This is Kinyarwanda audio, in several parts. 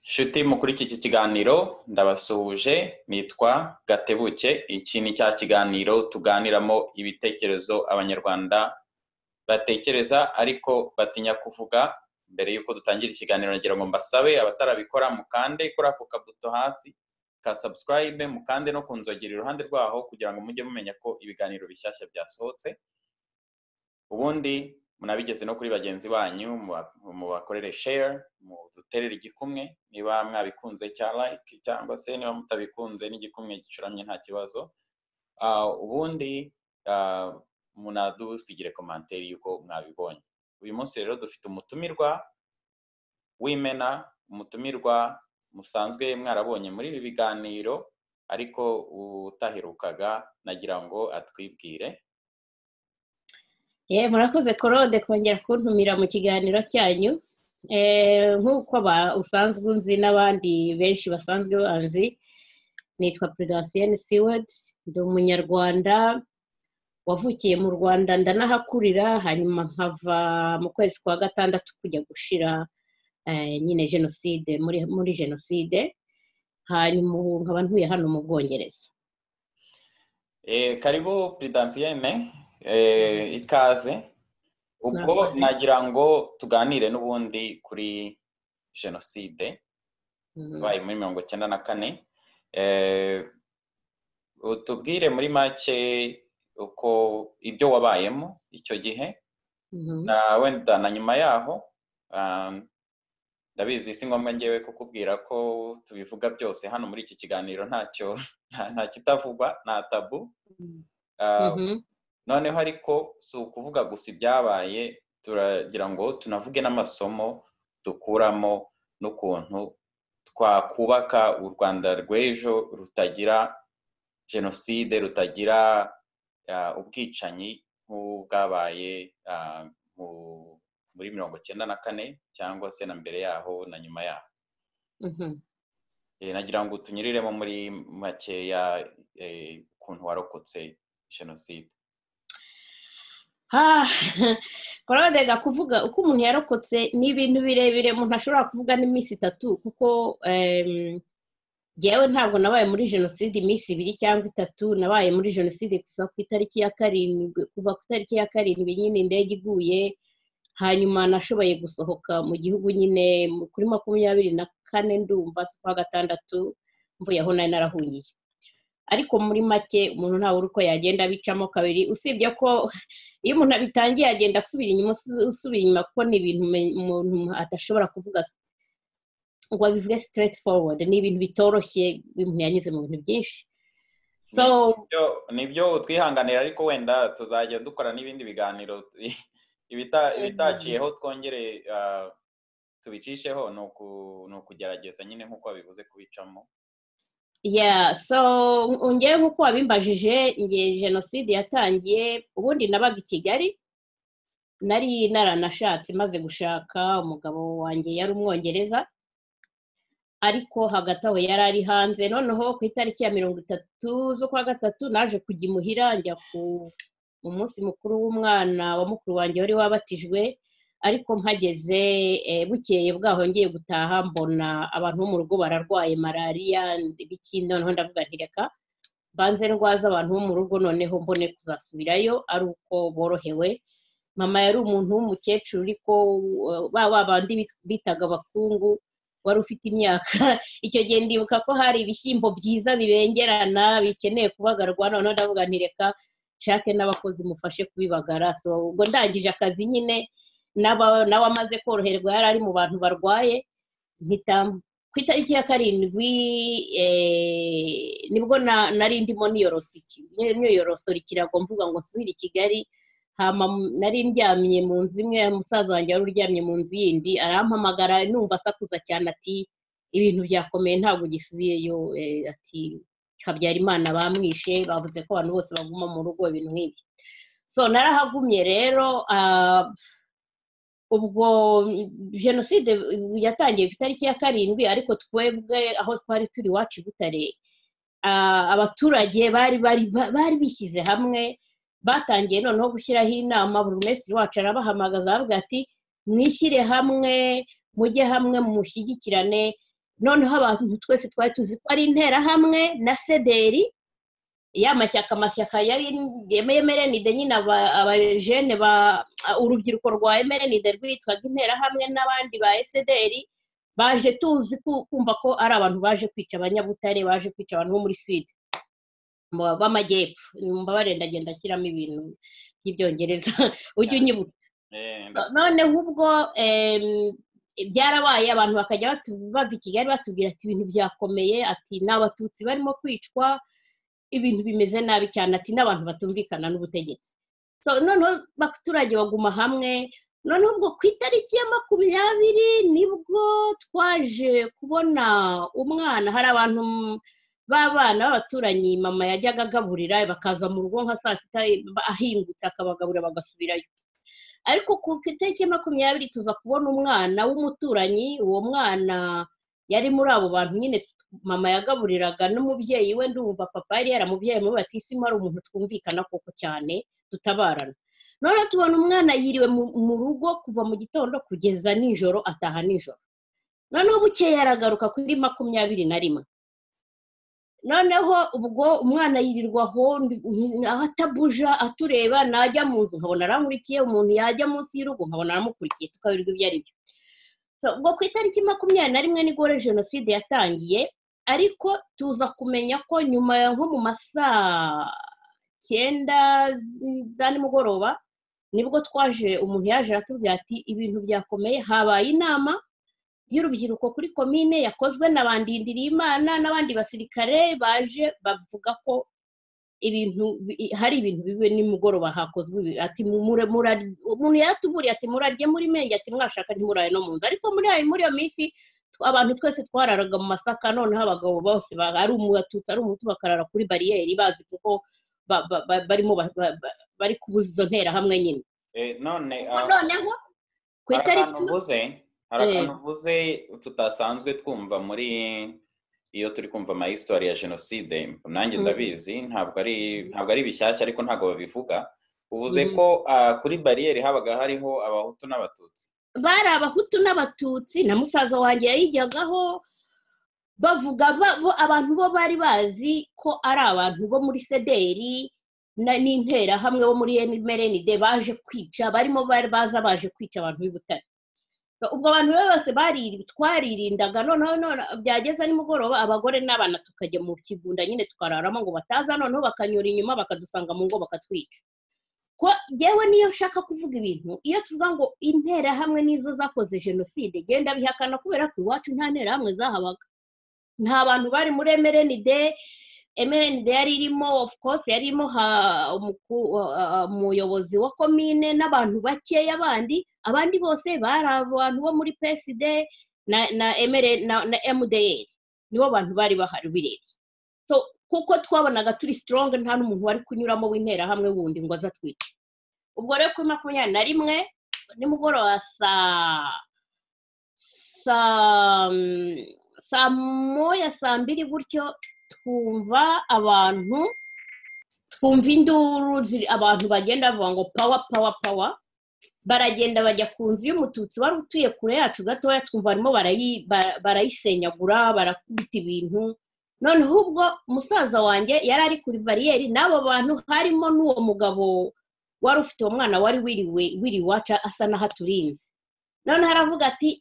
inshuti muri iki kiganiro ndabasuhuje nitwa gatebuke iki ni cya kiganiro tuganiramo ibitekerezo abanyarwanda batekereza ariko batinya kuvuga mbere y'uko dutangira ikiganiro nagira ngo mbasabe abatarabikora mukande kuri ako kabuto hasi ka sabusikarayibe mukande no kunzogera iruhande rwaho kugira ngo mujye mumenya ko ibiganiro bishyashya byasohotse ubundi munabigeze no kuri bagenzi banyu mubakorere share muduterere igikumwe niba mwabikunze cya like cyangwa se niba mutabikunze n'igikumwe gicuramye nta kibazo ubundi munadusigire komanteri y'uko mwabibonye uyu munsi rero dufite umutumirwa w'imena umutumirwa musanzwe mwarabonye muri ibi biganiro ariko utaherukaga nagira ngo atwibwire ye murakoze korode kongera kuntumira mu kiganiro cyanyu nk'uko usanzwe unzi n'abandi benshi basanzwe banzi nitwa prudensiyeni siwedi ndi umunyarwanda wavukiye mu rwanda ndanahakurira hanyuma nkava mu kwezi kwa gatandatu kujya gushira nyine jenoside muri jenoside hanyuma ubu nkaba ntuye hano mu bwongereza karibu prudensiyeni ikaze ubwo nagira ngo tuganire n'ubundi kuri jenoside yabaye muri mirongo icyenda na kane tubwire muri make uko ibyo wabayemo icyo gihe na wenda na nyuma yaho ndabizi si ngombwa ngewe kukubwira ko tubivuga byose hano muri iki kiganiro ntacyo nta kitavugwa nta tabu noneho ariko si ukuvuga gusa ibyabaye turagira ngo tunavuge n'amasomo dukuramo n'ukuntu twakubaka u rwanda rw'ejo rutagira jenoside rutagira ubwicanyi nk'ubwabaye muri mirongo icyenda na kane cyangwa se na mbere yaho na nyuma yaho nagira ngo tunyuriremo muri makeya ukuntu warokotse jenoside korode kuvuga uko umuntu yarokotse ni ibintu birebire umuntu ashobora kuvuga n'iminsi itatu kuko ngewe ntabwo nabaye muri jenoside iminsi ibiri cyangwa itatu nabaye muri jenoside kuva ku itariki ya karindwi kuva ku itariki ya karindwi nyine indege iguye hanyuma nashoboye gusohoka mu gihugu nyine kuri makumyabiri na kane ndumva z'ukwa gatandatu mvuye aho nari narahungiye ariko muri make umuntu ntawe uri uko yagenda bicamo kabiri usibye ko iyo umuntu abitangiye agenda asubira inyuma usubira inyuma kuko ni ibintu umuntu adashobora kuvuga ngo abivuge straight forward ni ibintu bitoroshye umuntu yanyuze mu bintu byinshi ni ibyo twihanganira ariko wenda tuzajya dukora n'ibindi biganiro ibitaciyeho twongere tubicisheho ni ukugerageza nyine nk'uko babivuze kubicamo ya so ngewe nk'uko wabimbajije ngewe jenoside yatangiye ubundi nabaga i kigali nari naranashatse maze gushaka umugabo wanjye yari umwongereza ariko hagati aho yari ari hanze noneho ku itariki ya mirongo itatu z'ukwa gatatu naje kujya imuhira njya ku munsi mukuru w'umwana wa mukuru wanjye wari wabatijwe ariko mpageze bukeye bwaho ngiye gutaha mbona abantu bo mu rugo bararwaye malariya ibiki noneho ndavuga ntireka mbanze ndwaza abantu bo mu rugo noneho mbone kuzasubirayo ari uko borohewe mama yari umuntu w'umukecuru ariko ba bandi bitaga abakungu wari ufite imyaka icyo gihe ndibuka ko hari ibishyimbo byiza bibengerana bikeneye kubagarwa noneho ndavuga ntireka nshake n'abakozi mufashe kubibagara so ubwo ndangije akazi nyine nawe amaze koroherwa yari ari mu bantu barwaye ku itariki ya karindwi nibwo nari ndimo niyorosorikira kirago mvuga ngo nsubire i kigali nari ndyamye mu nzu imwe musaza wanjye wari uryamye mu nzu yindi arampamagara numva asakuza cyane ati ibintu byakomeye ntabwo gisubiyeyo ati habyarimana bamwishe bavuze ko abantu bose baguma mu rugo ibintu nk'ibi so narahagumye rero ubwo jenoside yatangiye ku itariki ya karindwi ariko twebwe aho twari turi iwacu i butare abaturage bari bishyize hamwe batangiye noneho gushyiraho inama buri minisitiri wacu arabahamagaza aravuga ati mwishyire hamwe mujye hamwe mushyigikirane noneho abantu twese twari tuzi ko ari interahamwe na sederi ya mashyaka amashyaka yari emerenide nyine abajene ba urubyiruko rwa emerenide rwitwaga interahamwe n'abandi ba esederi baje tuzi kumva ko ari abantu baje kwica abanyabutare baje kwica abantu bo muri sida b'amajyepfo mbabare ndagenda ashyiramo ibintu by'ibyongereza ujye unyibuka noneho ubwo byarabaye abantu bakajya bava i kigali batubwira ati ibintu byakomeye ati ni abatutsi barimo kwicwa ibintu bimeze nabi cyane ati n'abantu batumvikana n'ubutegetsi noneho abaturage baguma hamwe noneho ubwo ku itariki ya makumyabiri nibwo twaje kubona umwana hari abantu b'abana b'abaturanyi mama yajyaga agaburira bakaza mu rugo nka saa sita ahingutse akabagaburira bagasubirayo ariko ku itariki ya makumyabiri tuza kubona umwana w'umuturanyi uwo mwana yari muri abo bantu nyine mama yagaburiraga n'umubyeyi we ndumva papa yari yaramubyeyi muri bati isi ari umuntu twumvikana koko cyane tutabarana noneho tubona umwana yiriwe mu rugo kuva mu gitondo kugeza nijoro ataha nijoro noneho bukeye aragaruka kuri makumyabiri na rimwe noneho ubwo umwana yirirwa aho atabuja atureba najya mu nzu nkabona aramurikiye umuntu yajya munsi y'urugo nkabona aramukurikiye tukaberwa ibyo ari byo ubwo ku itariki makumyabiri na rimwe nibwo jenoside yatangiye ariko tuza kumenya ko nyuma nko mu masaa cyenda za nimugoroba nibwo twaje umuntu yaje aratubwira ati ibintu byakomeye habaye inama y'urubyiruko kuri komine yakozwe na bandindiriyimana n'abandi basirikare baje bavuga ko ibintu hari ibintu bibe nimugoroba hakozwe ati umuntu yaratuburiye ati murarye muri menge ati mwashaka ntimurare no mu nzu ariko muri muri iyo minsi abantu twese twararaga mu masaka noneho abagabo bose ari umubatutsi ari umutu bakarara kuri bariyeri bazi kuko barimo bari kubuza izo nterahamwe nyine noneho ku itariki hari akantu uvuze tutasanzwe twumva muri iyo turi kumva amahistori ya jenoside nanjye ndabizi ntabwo ari ntabwo ari bishyashya ariko ntabwo babivuga uvuze ko kuri bariyeri habaga hariho abahutu n'abatutsi bari abahutu n'abatutsi na musaza wanjye yayijyagaho bavuga abantu bo bari bazi ko ari abantu bo muri sederi n'interahamwe bo muri merenide baje kwica barimo baza baje kwica abantu b'ibutare ubwo abantu bose twaririndaga noneho byageza nimugoroba abagore n'abana tukajya mu kigunda nyine tukararamo ngo bataza noneho bakanyura inyuma bakadusanga mu ngo bakatwica ko yewe niyo nshaka kuvuga ibintu iyo tuvuga ngo interahamwe nizo zakoze jenoside genda bihakana kubera ko iwacu nta nterahamwe zahabaga nta bantu bari muri emerenide emerenide yari irimo of course yari irimo umuyobozi wa komine n'abantu bakeya abandi abandi bose bari abantu bo muri peside na emudeyeri nibo bantu bari bahari ubirebye kuko twabonaga turi sitoronge nta n'umuntu wari kunyuramo w'interahamwe wundi ngo aze atwice ubwo rero kuri makumyabiri na rimwe nimugoroba saa saa moya saa mbiri gutyo twumva abantu twumva induru abantu bagenda bavuga ngo pawa pawa pawa baragenda bajya ku nzu y'umututsi wari utuye kure yacu gatoya twumva barimo barayisenyagura barakubita ibintu noneho ubwo musaza wanjye yari ari kuri bariyeri n'abo bantu harimo n'uwo mugabo wari ufite uwo mwana wari wiriwe wiri iwacu asa n'aho aturinze noneho aravuga ati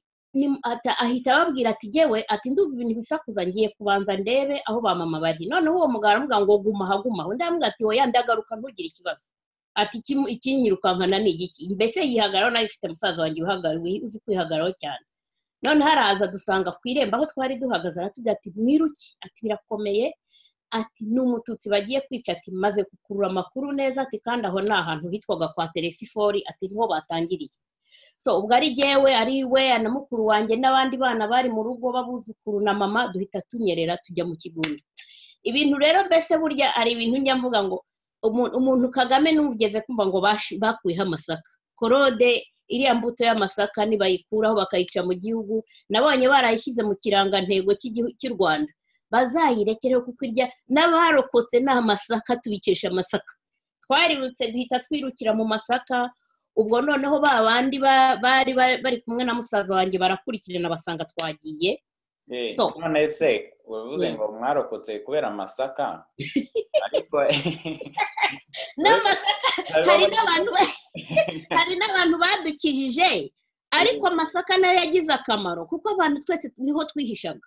ahita ababwira ati yewe ati ndumva ibintu bisakuza ngiye kubanza ndebe aho ba mama bari noneho uwo mugabo aramubwira ngo guma ahagumaho undi aramubwira ati wowe ndagaruka ntugire ikibazo ati ikinyirukankana ni igiki mbese yihagararaho nawe ifite musaza wanjye uzi kwihagararaho cyane noneho araza dusanga ku irembo aho twari duhagaze aratubwira ati mwiruki ati birakomeye ati ni umututsi bagiye kwica ati maze gukurura amakuru neza ati kandi aho ni ahantu hitwaga kwa teresifori ati niho batangiriye so ubwo ari jyewe ari we na mukuru wanjye n'abandi bana bari mu rugo babuzukuru na mama duhita tunyerera tujya mu kigunda ibintu rero mbese burya ari ibintu njya mvuga ngo umuntu kagame n'ugeze kumva ngo bakuyeho amasaka korode iriya mbuto y'amasaka nibayikuraho bakayica mu gihugu nabonye barayishyize mu kirangantego cy'u rwanda bazayirekereho kuko irya n'abarokotse ni amasaka tubikesha amasaka twarirutse duhita twirukira mu masaka ubwo noneho ba bandi bari bari kumwe na musaza wanjye barakurikirana basanga twagiye Eh, So. none se uvuze Yeah. ngo mwarokotse kubera amasaka ariko n'amata hariho hari abari- n'abantu ba- hari n'abantu badukijije ariko amasaka nayo yagize akamaro kuko abantu twese niho twihishaga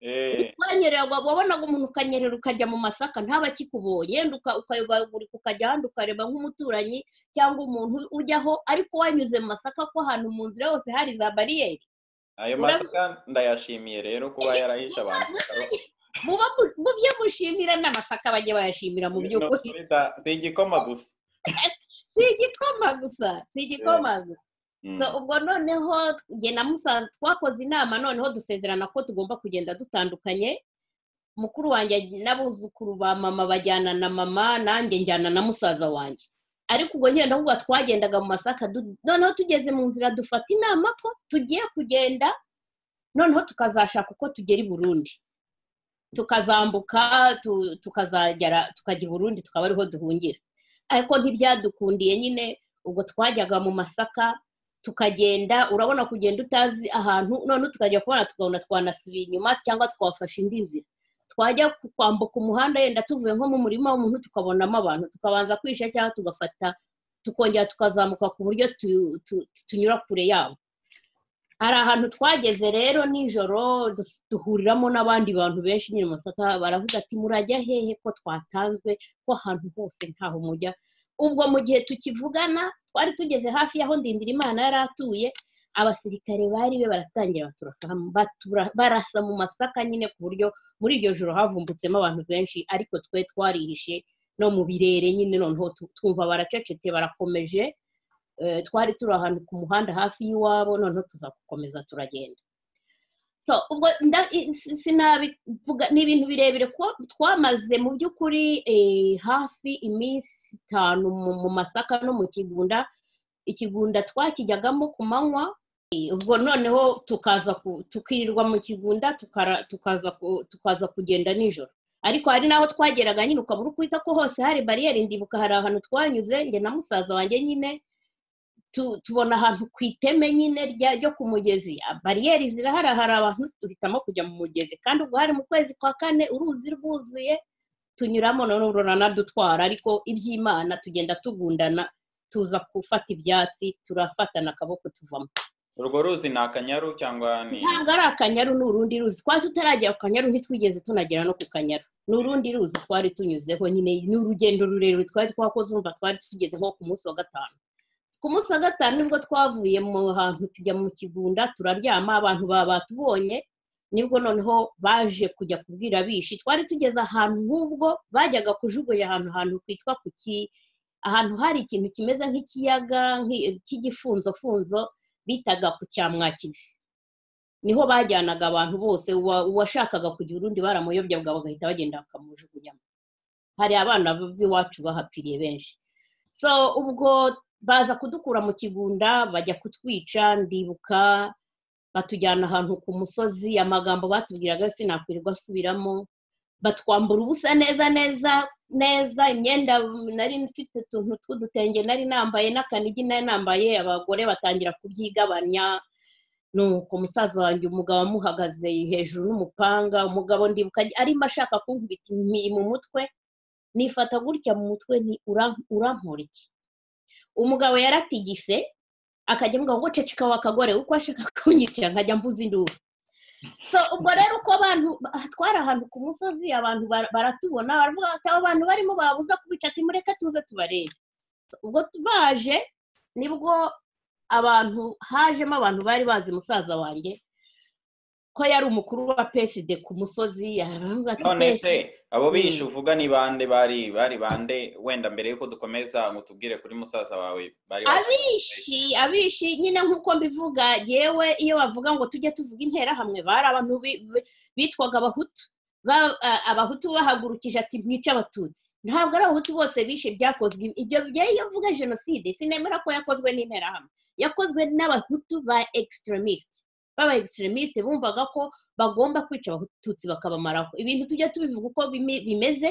Eh, wanyerera wa- wabonaga umuntu ukanyerera ukajya mu masaka ntabe akikubonye wenda uka- ukayobagurika ukajya ahandi ukareba nk'umuturanyi cyangwa umuntu ujyaho ariko wanyuze mu masaka ko ahantu mu nzira hose hari za bariyeri ayo Urabu- masaka ndayashimiye rero kuba yarahishe abantu muba mu- mu byo mushimira n'amasaka bajye bayashimira mu by'ukuri bita- si igikoma gusa si igikoma gusa si igikoma gusa Mm. So, ubwo noneho njye na musaza twakoze inama noneho dusezerana ko tugomba kugenda dutandukanye mukuru wanjye n'abuzukuru ba mama bajyana na mama nanjye njyana na musaza wanjye ariko ubwo nyine ndavuga twagendaga mu masaka du- noneho tugeze mu nzira dufata inama ko tugiye kugenda noneho tukazashaka uko tugera i burundi tukazambuka tu- tukazagera tukajya i burundi tukaba ariho duhungira ariko ntibyadukundiye nyine ubwo twajyaga mu masaka tukagenda urabona kugenda utazi ahantu noneho tukajya kubona tukabona twanasubiye inyuma cyangwa twafashe indi nzira twajya ku- kwambuka umuhanda yenda tuvuye nko mu murima w'umuntu tukabonamo abantu tukabanza kwisha cyangwa tugafata tukongera tukazamuka ku buryo tu- tu- tunyura kure yabo hari ahantu twageze rero nijoro dus- duhuriramo n'abandi bantu benshi nyine mu masaka baravuga ati murajya hehe ko twatanzwe ko ahantu hose ntaho mujya ubwo mu gihe tukivugana twari tugeze hafi y'aho ndindirimana yari atuye abasirikare bari be baratangira baturasa batura- barasa mu masaka nyine ku buryo muri iryo joro havumbutsemo abantu benshi ariko twe twarihishe no mu birere nyine noneho tu- twumva baracecetse barakomeje eh, twari turi ahantu ku muhanda hafi y'iwabo noneho tuza gukomeza turagenda so ubwo nda- i- si- sinabivuga ni ibintu birebire kuko twamaze mu by'ukuri eh, hafi iminsi itanu mu mu masaka no mu kigunda ikigunda twakijyagamo ku manywa eh, ubwo noneho tukaza ku- tukirirwa mu kigunda tukara- tukaza ku- tukaza kugenda nijoro ariko hari n'aho twageraga nyine ukabura ukwita ko hose hari bariyeri ndibuka hari ahantu twanyuze njye na musaza wanjye nyine tu- tubona ahantu ku iteme nyine rya- ryo ku mugezi Ah, bariyeri zirahari hari abantu duhitamo kujya mu mugezi kandi ubwo hari mu kwezi kwa kane uruzi rwuzuye tunyuramo noneho ruranadutwara ariko iby'imana tugenda tugundana tuza gufata ibyatsi turafatana akaboko tuvamo urwo ruzi ni akanyaru cyangwa ni ntabwo ari akanyaru ni urundi ruzi twari tutaragera ku kanyaru ntitwigeze tunagera no ku kanyaru ni urundi ruzi twari tunyuzeho nyine ni urugendo rurerure twari twakoze urumva twari tugeze nko ku munsi wa gatanu ku munsi wa gatanu nibwo twavuye mu hantu tujya mu kigunda turaryama abantu baba batubonye nibwo noneho baje kujya kubwira abishi twari tugeze ahantu hubwo bajyaga kujugunya ahantu ahantu kwitwa ku ki ahantu hari ikintu kimeze nk'ikiyaga nk'i- cy'igifunzofunzo bitaga ku cyamwakizi niho bajyanaga abantu bose uwa- uwashakaga kugira urundi baramuyobya bwa bagahita bagenda bakamujugunyamo hari abana b'iwacu bahapfiriye benshi so ubwo baza kudukura mu kigunda bajya kutwica ndibuka batujyana ahantu ku musozi amagambo batubwiraga sinakwirirwa asubiramo batwambura ubusa neza neza neza imyenda nari mfite utuntu tw'udutenge nari nambaye n'akanigi nari nambaye abagore batangira kubyigabanya nuko umusaza wanjye umugabo amuhagaze hejuru n'umupanga umugabo ndibuka arimo ashaka kunkubita impiri mu mutwe nifata gutya mu mutwe nti "Uran- urankora iki umugabo yaratigise akajya avuga ngo ceceka wakagore uko ashaka kunyicira nkajya mvuza induru so ubwo rero uko abantu aha, twari ahantu ku musozi abantu bara- baratubona baravuga ati abo bantu barimo babuza kubica ati mureke tuze tubarebe So, ubwo tu- baje nibwo abantu hajemo abantu bari bazi musaza wanjye ko yari umukuru wa peside ku musozi yaravuga ati none "Pesi- se abo bihishe Mm. uvuga ni bande bari bari bande wenda mbere yuko dukomeza ngo tubwire kuri musaza wawe bari abishi abishi nyine nk'uko mbivuga yewe iyo bavuga ngo tujye tuvuga interahamwe bari abantu bi- bi- bitwaga abahutu Ba- a- abahutu bahagurukije ati mwice abatutsi ntabwo ari abahutu bose bishe byakozwe ibyo bye- iyo mvuga jenoside sinemera ko yakozwe n'interahamwe yakozwe n'abahutu ba extremisite baba extremisite bumvaga ko bagomba kwica abatutsi bakabamaraho ibintu tujya tubivuga uko bimi- bimeze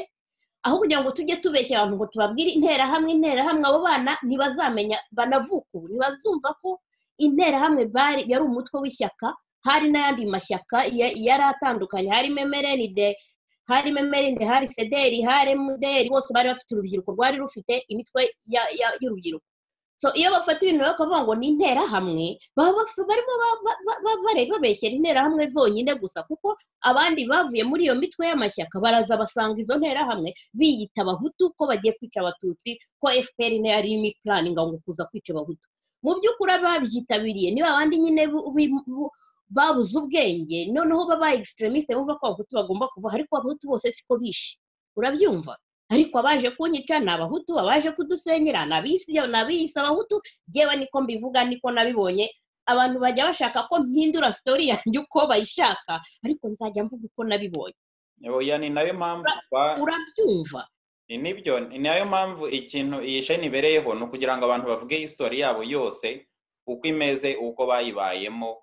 aho kugira ngo tujye tubeshya abantu ngo tubabwire interahamwe interahamwe abo bana ntibazamenya banavuka ubu ntibazumva ko interahamwe bari yari umutwe w'ishyaka hari n'ayandi mashyaka yari atandukanye harimo emereride harimo emereride hari sederi hari emuderi bose bari bafite urubyiruko rwari rufite imitwe y'urubyiruko so iyo bafata ibintu bakavuga ngo ni interahamwe barimo babeshyera interahamwe zonyine gusa kuko abandi bavuye muri iyo mitwe y'amashyaka baraza basanga izo nterahamwe biyita abahutu ko bagiye kwica abatutsi ko fpr yari irimo ipuraninga ngo kuza kwica abahutu mu by'ukuri ababyitabiriye niba abandi nyine babuze ubwenge noneho babaye extremisite bumva ko abahutu bagomba kuva ariko abahutu bose siko bishe urabyumva ariko abaje kunyica ni abahutu abaje kudusenyera ni abiyise abahutu yewe niko mbivuga niko nabibonye abantu bajya bashaka ko mpindura sitori yanjye uko bayishaka ariko nzajya mvuga uko nabibonye ni nayo mpamvu urabyumva ni nibyo ni nayo mpamvu ikintu iyi sheni ibereyeho ni ukugira ngo abantu bavuge isitori yabo yose uko imeze uko bayibayemo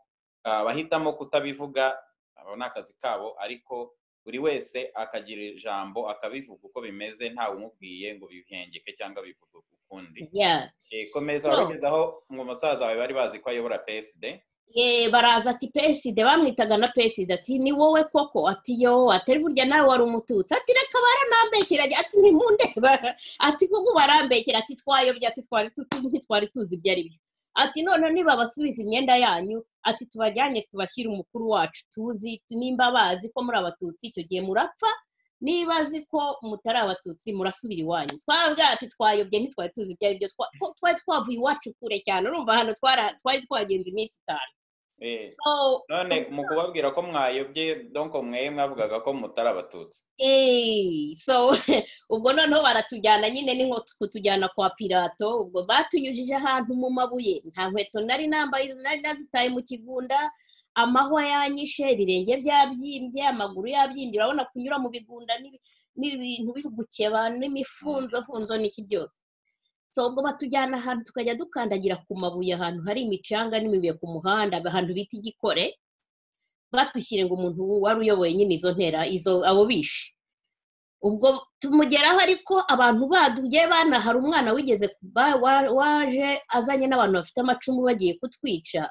bahitamo kutabivuga abo ni akazi kabo ariko buri wese akagira ijambo akabivuga uko bimeze ntawe umubwiye ngo bihengeke cyangwa bivuge ukundi komeza wabigezaho ngo umusaza wawe bari bazi ko ayobora peside baraza ati peside bamwitaga na peside ati ni wowe koko ati yo atari burya nawe wari umututsi ati reka barambekera ati ntimundeba ati kuko barambekera ati twayobye ati twari tuzi ibyo ari byo ati none niba basubiza imyenda yanyu ati tubajyane tubashyire umukuru wacu tuzi nimba bazi ko muri abatutsi icyo gihe murapfa niba azi ko mutari abatutsi murasubira iwanyu twabwira ati twayobye ntitwari tuzi ibyo ari byo twari twavuye iwacu kure cyane urumva hano twari twagenze iminsi itanu none mu kubabwira ko mwayobye donko mwe mwavugaga ko mutari abatutsi so ubwo noneho baratujyana nyine ni nko kutujyana kwa pirato ubwo batunyujije ahantu mu mabuye nta nkweto nari nambaye nari nazitaye mu kigunda amahwa yanyishe ibirenge byabyimbye amaguru yabyimbye urabona kunyura mu bigunda n'ibintu bigukeba n'imifunzofunzo n'iki byose so ubwo batujyana ahantu tukajya dukandagira ku mabuye ahantu hari imicanga n'imibuye ku muhanda ahantu bita igikore batushyire ngo umuntu wari uyoboye nyine izo ntera izo abo bishe ubwo tumugeraho ariko abantu baduye bana hari umwana wigeze waje azanye n'abantu bafite amacumu bagiye kutwica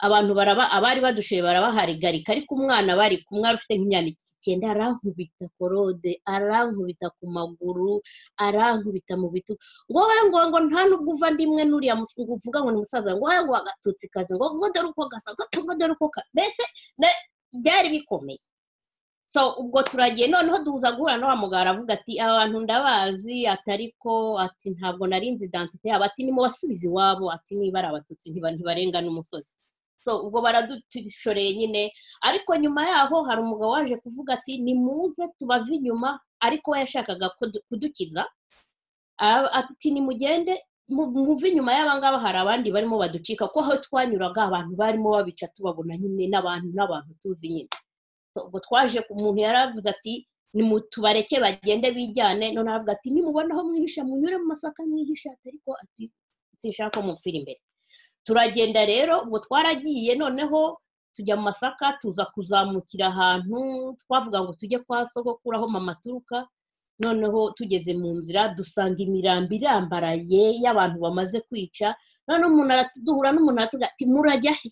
abantu baraba abari badushoye barabaharigarika ariko umwana bari kumwe afite nk'imyandiko icyenda arankubita korode arankubita ku maguru arankubita mu bitugu ngo we ngo ngo nta nubwo uva ndimwe n'uriya uvuga ngo ni umusaza ngo we ngo agatutsi kazi ngo ngo dore uko gasa ngo dore uko mbese byari bikomeye so ubwo turagiye noneho duhuza guhura na wa mugara avuga ati abantu ndabazi atari ko ati ntabwo narinzi idantite yabo ati ni mu basubizi iwabo ati niba ari abatutsi ntibarenga n'umusozi so ubwo baradushoreye nyine ariko nyuma yaho hari umugabo waje kuvuga ati nimuze tubave inyuma ariko we yashakaga kudukiza ati nimugende muve inyuma y'abangaba hari abandi barimo baducika ko aho twanyuraga abantu barimo babica tubabona nyine n'abantu n'abantu tuzi nyine ubwo twaje ku muntu yari avuze ati tubareke bagende bijyane none aravuga ati nimubona aho mwihisha munyure mu masaka mwihisha ariko ati sinshaka ko mupfira imbere turagenda rero ubwo twaragiye noneho tujya mu masaka tuza kuzamukira ahantu twavuga ngo tujye kwa sogokura aho mama aturuka noneho tugeze mu nzira dusanga imirambi irambaraye y'abantu bamaze kwica noneho umuntu duhura n'umuntu aratuga ati murajya he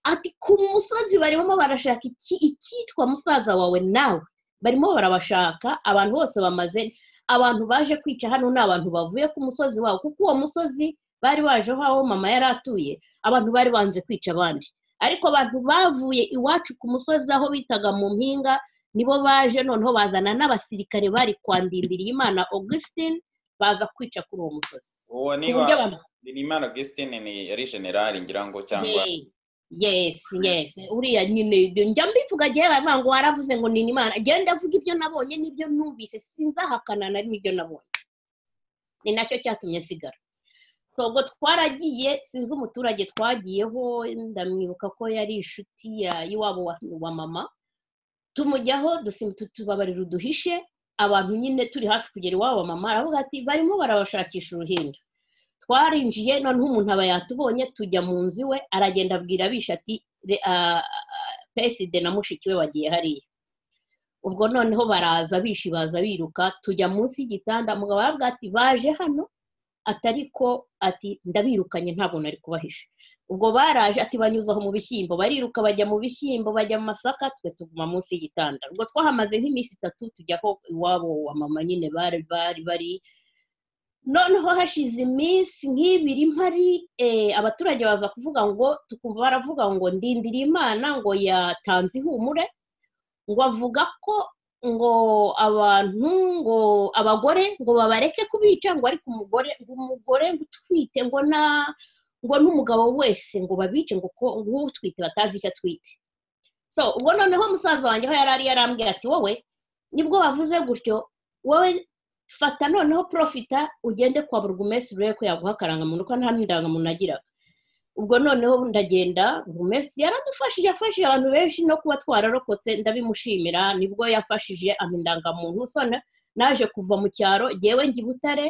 ati ku musozi barimo barashaka icyitwa musaza wawe nawe barimo barabashaka abantu bose bamaze abantu baje kwica hano ni abantu bavuye ku musozi wabo kuko uwo musozi bari baje aho mama yari atuye abantu bari banze kwica abandi ariko abantu bavuye iwacu ku musozi aho bitaga mu mpinga nibo baje noneho bazana n'abasirikare bari kwandindiriye imana augustin baza kwica kuri uwo musozi uwo ni imana augustin ni yari generali ngira ngo cyangwa yesi yesi uriya nyine njya mbivuga agiye baravuga ngo waravuze ngo ni imana agenda avuga ibyo nabonye n'ibyo numvise sinzahakana nari n'ibyo nabonye ni nacyo cyatumye asigara ubwo twaragiye sinzi umuturage twagiyeho ndamwibuka ko yari inshuti y'iwabo wa mama tumujyaho tubabarira uduhishe abantu nyine turi hafi kugera iwabo mama aravuga ati barimo barabashakisha uruhinja twarinjiye noneho umuntu aba yatubonye tujya mu nzu iwe aragenda abwira abisha ati peside na mushiki we bagiye hariya ubwo noneho baraza bishi baza biruka tujya munsi y'igitanda mugabo aravuga ati baje hano atari ko ati ndabirukanye ntabwo nari kubahisha ubwo baraje ati banyuzaho mu bishyimbo bariruka bajya mu bishyimbo bajya mu masaka twe tuguma munsi y'igitanda ubwo twahamaze nk'iminsi itatu tujyaho iwabo wa mama nyine bari bari bari noneho hashize iminsi nk'ibiri mpari abaturage baza kuvuga ngo tukumva baravuga ngo ndindira imana ngo yatanze ihumure ngo avuga ko ngo abantu ngo abagore ngo babareke kubica ngo ariko umugore ngo umugore ngo utwite ngo na ngo n'umugabo wese ngo babice ngo utwite batazi icyo atwite so ubwo noneho musaza wanjye aho yari ari yarambwira ati wowe nibwo bavuze gutyo wowe fata noneho profita ugende kwa buri umesi urebe ko yaguha akarangamuntu ko nta ndangamuntu agiraga ubwo noneho ndagenda buri mesi yaradufashije afashije abantu benshi no kuba twararokotse ndabimushimira nibwo yafashije ama indangamuntu naje kuva mu cyaro ngewe njya i butare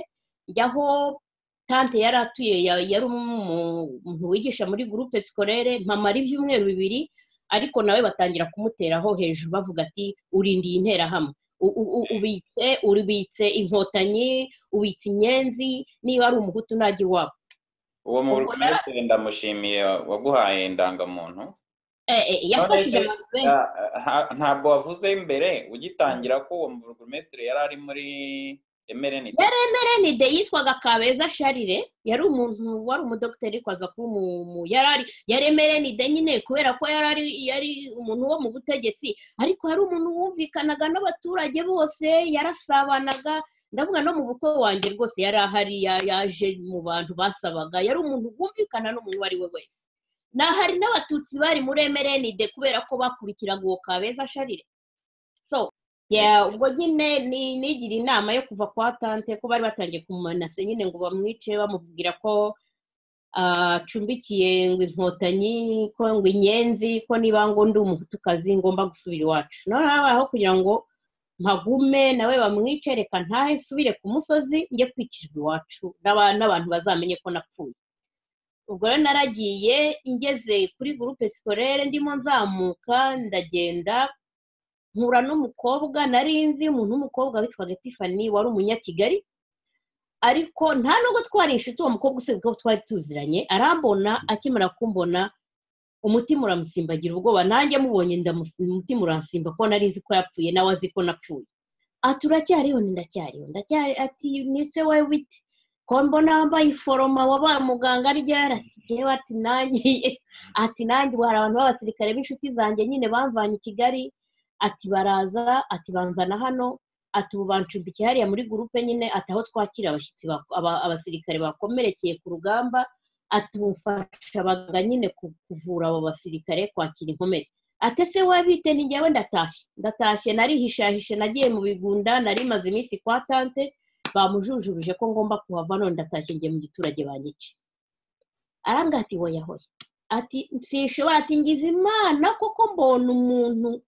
njyaho tante yari atuye yari umuntu wigisha muri gurupe sikorere mpamara ibyumweru bibiri ariko nawe batangira kumuteraho hejuru bavuga ati urindiye interahamwe ubitse ubitse inkotanyi ubitse inyenzi niba ari umuhutu ntajya iwabo uwo muri ndamushimiye waguhaye indangamuntu yafashije ntabwo wavuze imbere ugitangira ko uwo burugumesitiri yari ari muri emerenide yari emerenide yitwaga kabeza sharire yari umuntu wari umudogiteri kwaza kuba umu yari emerenide nyine kubera ko yari yari umuntu wo mu butegetsi ariko hari umuntu wumvikanaga n'abaturage bose yarasabanaga ndavuga no mu bukwe wanjye rwose yari ahari yaje mu bantu basabaga yari umuntu wumvikana n'umuntu uwo ari we wese ni hari n'abatutsi bari muri emerenide kubera ko bakurikiraga uwo kabeza sharire so ubwo nyine nigira inama yo kuva kwa tante ko bari batangiye kumanase nyine ngo bamwice bamubwira ko acumbikiye ngo inkotanyi ko ngo inyenzi ko niba ngo ndi umuhutukazi ngomba gusubira iwacu noneho habayeho kugira ngo mpagume nawe bamwice reka ntahe nsubire ku musozi njye kwikirwa iwacu n'abantu bazamenye ko napfuye ubwo rero naragiye ngeze kuri gurupe sikorere ndimo nzamuka ndagenda nkura n'umukobwa narinzi umuntu w'umukobwa witwaga Tiffany wari umunyakigali ariko nta nubwo twari inshuti uwo mukobwa usibye ko twari tuziranye arambona akimara kumbona umutima uramusimbagira ubwoba nanjye mubonye umutima uransimba ko nari nzi ko yapfuye nawe azi ko napfuye ati uracyariho ndacyariho ndacyari ati nise wowe witi ko mbona wambaye iforoma wabaye muganga arya yaratigewe ati nanjye ati nanjye hari abantu b'abasirikare b'inshuti zanjye nyine bamvanye i kigali ati baraza ati banzana hano ati ubu bancumbikiye hariya muri gurupe nyine ati aho twakira abashyitsi abasirikare bakomerekeye ku rugamba atufashabaga nyine kuvura abo basirikare kwakira inkomere atese wabite ni njyewe ndatashye ndatashye narihishahishe nagiye mu bigunda narimaze iminsi kwa tante bamujujubije ko ngomba kuhava none ndatashye njye mu giturage banyice arambwira ati wowe yahoye ati nsishobora ati ngize imana koko mbona umuntu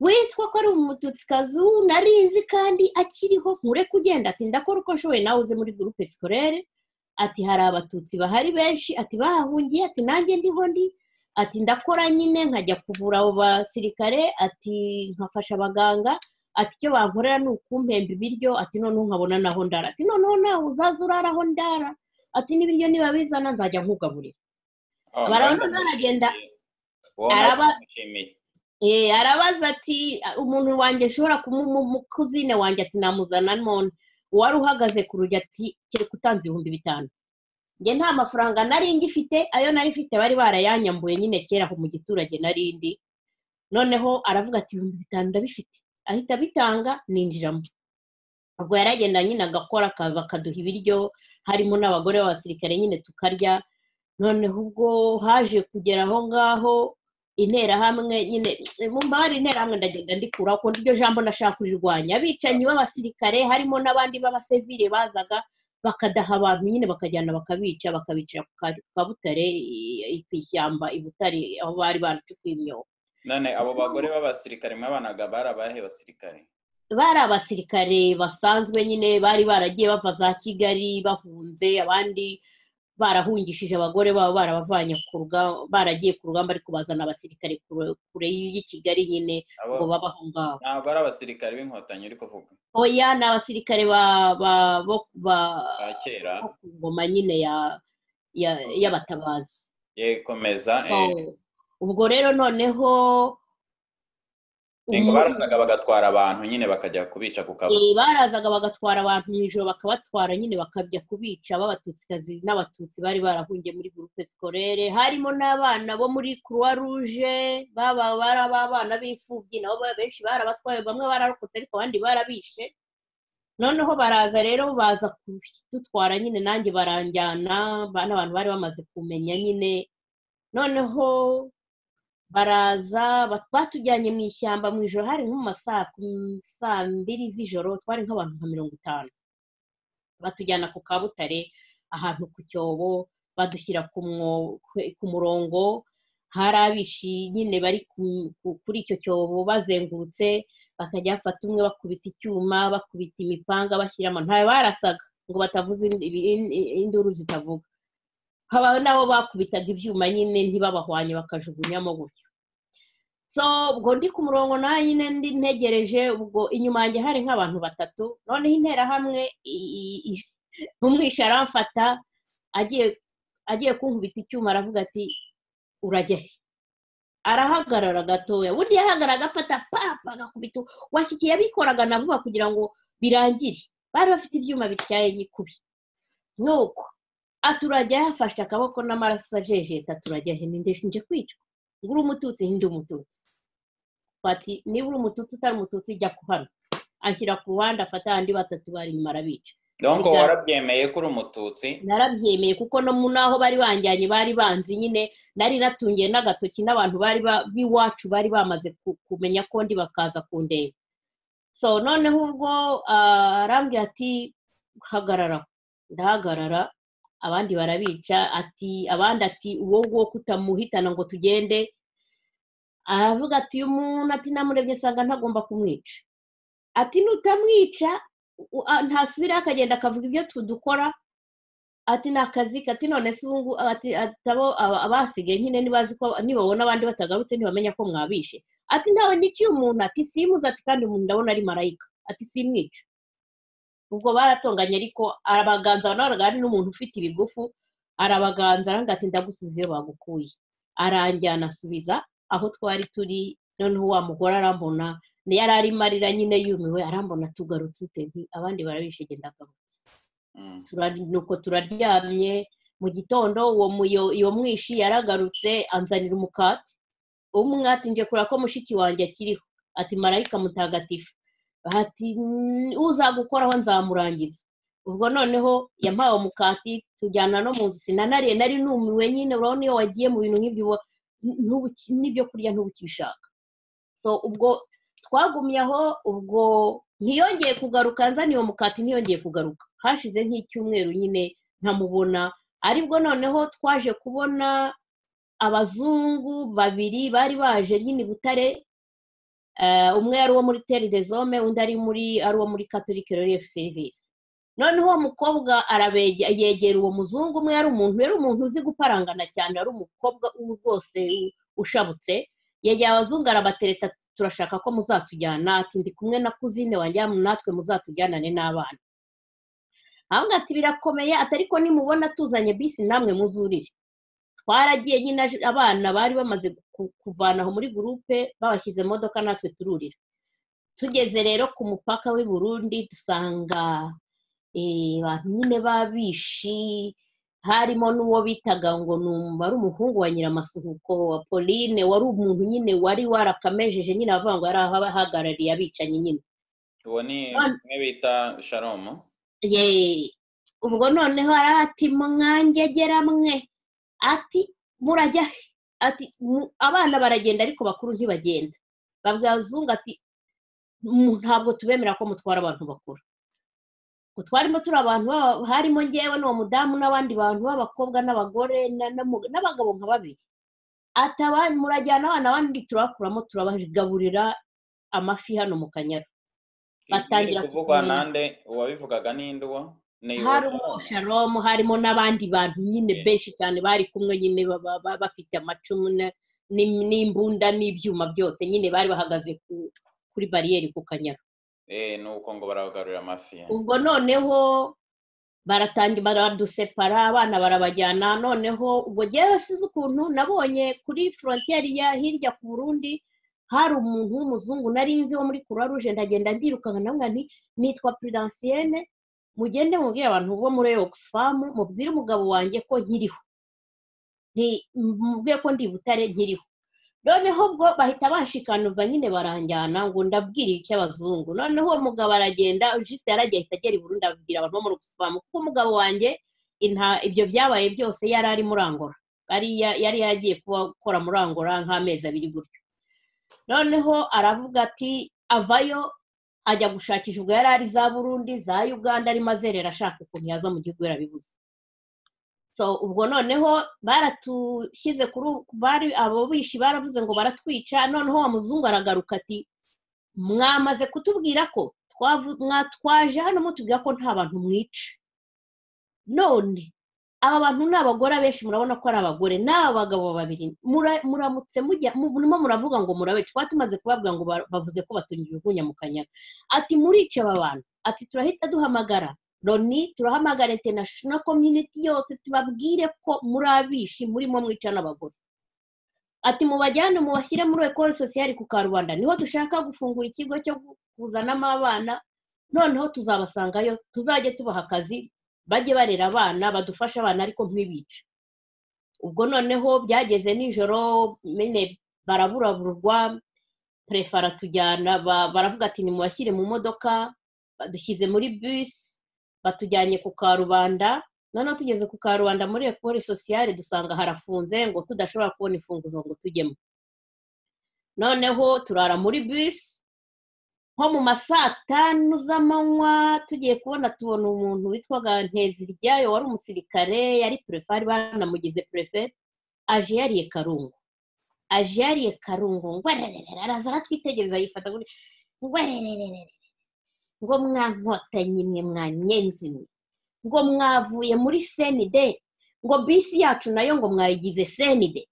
witwa ko ari umututsi kazu narizi kandi akiriho nkure kugenda ati ndakora uko nshoboye nawe uze muri gurupe sikorere ati hari abatutsi bahari benshi ati bahahungiye ati nanjye ndiho ndi ati ndakora nyine nkajya kuvura abo basirikare ati nkafasha abaganga ati icyo bankorera ni ukumpemba ibiryo ati noneho nkabona naho ndara ati noneho nawe uzaza urara aho ndara ati n'ibiryo niba bizana nzajya nkugaburira barabona naragenda arabaza ati umuntu wanjye ashobora kumukuzine wanjye ati namuzana none uwari uhagaze ku rugi ati kereka utanze ibihumbi bitanu njye nta mafaranga nari ngifite ayo nari mfite bari barayanyambuye nyine kera aho mu giturage narindi noneho aravuga ati ibihumbi bitanu ndabifite ahita abitanga ninjiramo ubwo yaragenda nyine agakora bakaduha ibiryo harimo n'abagore b'abasirikare nyine tukarya noneho ubwo haje kugera aho ngaho interahamwe nyine mu hari interahamwe ndagenda ndikura kuko iryo jambo nashaka kurirwanya abicanyi b'abasirikare harimo n'abandi b'abasivire bazaga bakadaha abantu nyine bakajyana bakabica bakabicira ku kabutare ku ishyamba i butare aho bari baracukuye imyobo none abo bagore b'abasirikare mwabanaga bari abahe basirikare bari abasirikare basanzwe nyine bari baragiye bava za kigali bahunze abandi barahungishije abagore babo barabavanye ku rugamba baragiye ku rugamba ariko bazana abasirikare kure y'i kigali nyine ngo babaho ngaho ntabwo ari abasirikare b'inkotanyi uri kuvuga oya ni abasirikare ba kera ku ngoma nyine y'abatabazi yekomeza ubwo rero noneho ngo barazaga bagatwara abantu nyine bakajya kubica ku kabuga barazaga bagatwara abantu mu ijoro bakabatwara nyine bakajya kubica b'abatutsikazi n'abatutsi bari barahungiye muri gurupe sikorere harimo n'abana bo muri croix rouge baba bari abana b'imfubyi nabo benshi barabatwaye bamwe bararokotse ariko abandi barabishe noneho baraza rero baza kudutwara nyine nanjye baranjyana n'abantu bari bamaze kumenya nyine noneho baraza batujyanye mu ishyamba mu ijoro hari nko mu saa mbiri z'ijoro twari nk'abantu nka mirongo itanu batujyana ku kabutare ahantu ku cyobo badushyira ku murongo hari abishi nyine bari kuri icyo cyobo bazengurutse bakajya bafata umwe bakubita icyuma bakubita imipanga bashyiramo ntayo barasaga ngo batavuze induru zitavuga haba nabo bakubitaga ibyuma nyine ntibabahwanye bakajugunyamo gutyo so ubwo ndi ku murongo nawe nyine ndi ntegereje ubwo inyuma yanjye hari nk'abantu batatu noneho interahamwe umwisha aramfata agiye kunkubita icyuma aravuga ati urajya he arahagarara gatoya ubundi yahagarara agafata papa agakubita washyikiye abikoraga na vuba kugira ngo birangire bari bafite ibyuma bityaye nyikubi nuko aturajya yafashe akaboko n'amaraso ajejeta turajya nje kwicwa ngo uri umututsi ndi umututsi bati niba uri umututsi utari umututsi jya ku hano ashyira ku ruhande afata andi batatu bari inyuma arabica donko warabyemeye ko uri umututsi narabyemeye kuko no mu naho bari banjyanye bari banzi nyine nari natungiye n'agatoki n'abantu bari b'iwacu bari bamaze kumenya ko ndi bakaza kundeba so noneho ubwo arambwira ati hagarara ndahagarara abandi barabica ati abandi ati uwo nguwo kutamuhitana ngo tugende aravuga ati uyu muntu ati namurebye asanga ntagomba kumwica ati nutamwica ntasubiraho akagenda akavuga ibyo tudukora ati ni akazi ati none se ubu ati atabo abasigaye nyine nibazi ko nibabona abandi batagarutse ntibamenya ko mwabishe ati ntawe nikiye umuntu ati simuze ati kandi umuntu ndabona ari marayika ati simwica ubwo baratonganye ariko arabaganza ntabwo ari n'umuntu ufite ibigufu arabaganza aranga ati ndagusubiza iyo bagukuye aranjyana asubiza aho twari turi noneho wa mugore arambona yari arimo arira nyine yumiwe arambona tugarutse nti abandi barabishe genda agarutse nuko turaryamye mu gitondo uwo mwishi yaragarutse anzanira umukati umwati nje kureba ko mushiki wanjye akiriho ati marayika mutagatifu ati uzagukoraho nzamurangiza ubwo noneho yampawe umukati tujyana no mu nzu sinanariye nari numiwe nyine urabona iyo wagiye mu bintu nk'ibyo n'ibyo kurya ntubikibishaka so ubwo twagumye aho ubwo ntiyongeye kugaruka nzani uwo mukati ntiyongeye kugaruka hashize nk'icyumweru nyine ntamubona aribwo noneho twaje kubona abazungu babiri bari baje nyine butare umwe yari uwo muri teri de zome undi ari muri ari uwo muri catholic relief service noneho uwo mukobwa yegera uwo muzungu umwe yari umuntu yari umuntu uzi guparangana cyane ari umukobwa rwose ushabutse yegera abazungu arabatereta turashaka ko muzatujyana ati ndi kumwe na kuzine wanjya natwe muzatujyanane n'abana ahubwo ati birakomeye atari ko nimubona tuzanye bisi namwe muzurire twaragiye nyine abana bari bamaze kuvanaho muri gurupe babashyize imodoka natwe tururira tugeze rero ku mupaka w'i Burundi dusanga abantu nyine babishi harimo n'uwo bitaga ngo numva ari umuhungu wa nyiramasuhuko wa pauline wari umuntu nyine wari warakamejeje nyine abavuga ngo yari ahahagarariye abicanyi nyine uwo ni umwe bita sharomo ubwo noneho ati mwangegera mwe ati murajya ati abana baragenda ariko bakuru ntibagenda babwira abazungu ati ntabwo tubemerera ko mutwara abantu bakuru ngo twarimo turi abantu harimo ngewe n'uwo mudamu n'abandi bantu b'abakobwa n'abagore n'abagabo nka babiri ati murajyana abana abandi turabakuramo turabagaburira amafi hano mu kanyara batangira kuvugwa nande uwabivugaga n'induwa harimo shalomu harimo n'abandi bantu nyine Yeah. benshi cyane bari kumwe nyine ba- ba- ba- bafite amacumu na- n'im- n'imbunda n'ibyuma byose nyine bari bahagaze ku- kuri bariyeri ku kanyaru Eh, nuko ngo barabagarurira amafi ubwo noneho baratangira baradusepara abana barabajyana noneho ubwo njyewe sinzi ukuntu nabonye kuri forontiyeri ya hirya ku burundi hari umuntu w'umuzungu nari nzi wo muri croix rouge ndagenda ndirukanka namwe nti nitwa prudensienne mugende mubwire abantu bo muri oxfam mubwire umugabo wanjye ko nkiriho Nti- mubwire ko ndi i butare nkiriho noneho ubwo bahita banshikanuza nyine baranjyana ngo ndabwire icy'abazungu noneho uwo mugabo aragenda jisite yaragiye ahita agera i Burundi abwira abantu bo muri oxfam kuko umugabo wanjye inta- ibyo byabaye byose yari ari muri angola yari ya- yari yaragiye kuba akora muri angola nk'amezi abiri gutyo noneho aravuga ati avayo ajya gushakisha ubwo yari ari za burundi za uganda arimo azerera ashaka ukuntu yaza mu gihugu yarabibuze so ubwo noneho baratushyize kuri u- bari abo bishi baravuze ngo baratwica noneho wa muzungu aragaruka ati mwamaze kutubwira ko twavu- mwa- twaje hano mutubwira ko nta bantu mwica none aba bantu ni abagore abenshi murabona ko ari abagore ni abagabo babiri Mura- muramutse mujya mu- murimo muravuga ngo murabica twari tumaze kubabwira ngo ba- bavuze ko batungira urwunya mu kanyaga ati murica aba bantu ati turahita duhamagara loni turahamagara international community yose tubabwire ko muri abishi murimo mwica n'abagore ati mubajyane mubashyire muri ekore sosiyali ku karubanda niho dushaka gufungura ikigo cyo gu- kuzanamo abana noneho tuzabasangayo tuzajye tubaha akazi bajye barera abana badufashe abana ariko ntibice ubwo noneho byageze nijoro nyine baraburaburwa prefe aratujyana ba- baravuga ati nimubashyire mu modoka badushyize muri bisi batujyanye ku karubanda noneho tugeze ku karubanda muri ekore sosiyale dusanga harafunze ngo tudashobora kubona imfunguzo ngo tujyemo noneho turara muri bisi nko mu ma saa tanu z'amanywa tugiye kubona tubona umuntu witwaga nteziryayo wari umusirikare yari prefe bari banamugize prefe aje yariye karungu aje yariye karungu ngwarerera araza aratwitegereza yifata gutya ngwarerera ngo mwankotanyi mwe mwanyenzi mwe ngo mwavuye muri senide ngo bisi yacu nayo ngo mwayigize senide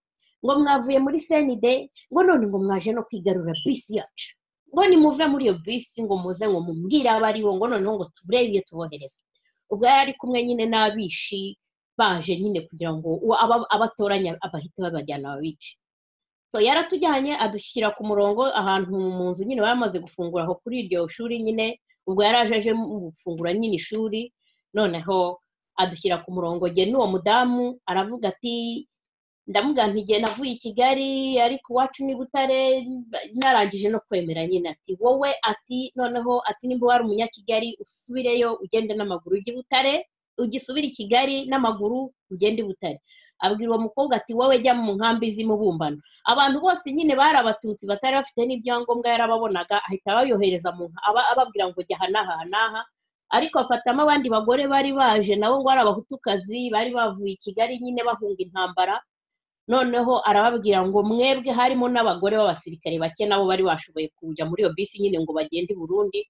ngo mwavuye muri senide ngo none ngo mwaje no kwigarura bisi yacu ngo nimuve muri iyo bisi ngo muze ngo mubwire abo aribo ngo noneho ngo turebe iyo tubohereza ubwo yari ari kumwe nyine n'abishi baje nyine kugira ngo uwo aba- abatoranya abahite babajyana babice so yaratujyanye adushyira ku murongo ahantu mu nzu nyine bamaze gufungura aho kuri iryo shuri nyine ubwo yari aje aje mu gufungura nyine ishuri noneho adushyira ku murongo njye n'uwo mudamu aravuga ati ndamubwira nti igihe navuye i kigali ariko iwacu ni butare narangije no kwemera nyine ati wowe ati noneho ati nimba wari umunyakigali usubireyo ugende n'amaguru ujye i butare ugisubire i kigali n'amaguru ugende i butare abwira uwo mukobwa ati wowe jya mu nkambi z'imubumbano abantu bose nyine bari abatutsi batari bafite n'ibyangombwa yarababonaga ahita bayohereza mu nka- aba- ababwira ngo jya aha n'aha n'aha ariko afatamo abandi bagore bari baje nabo ngo ari abahutukazi bari bavuye i kigali nyine bahunga intambara noneho arababwira ngo mwebwe harimo n'abagore b'abasirikare bake nabo bari bashoboye kujya muri iyo bisi nyine ngo bagende i burundi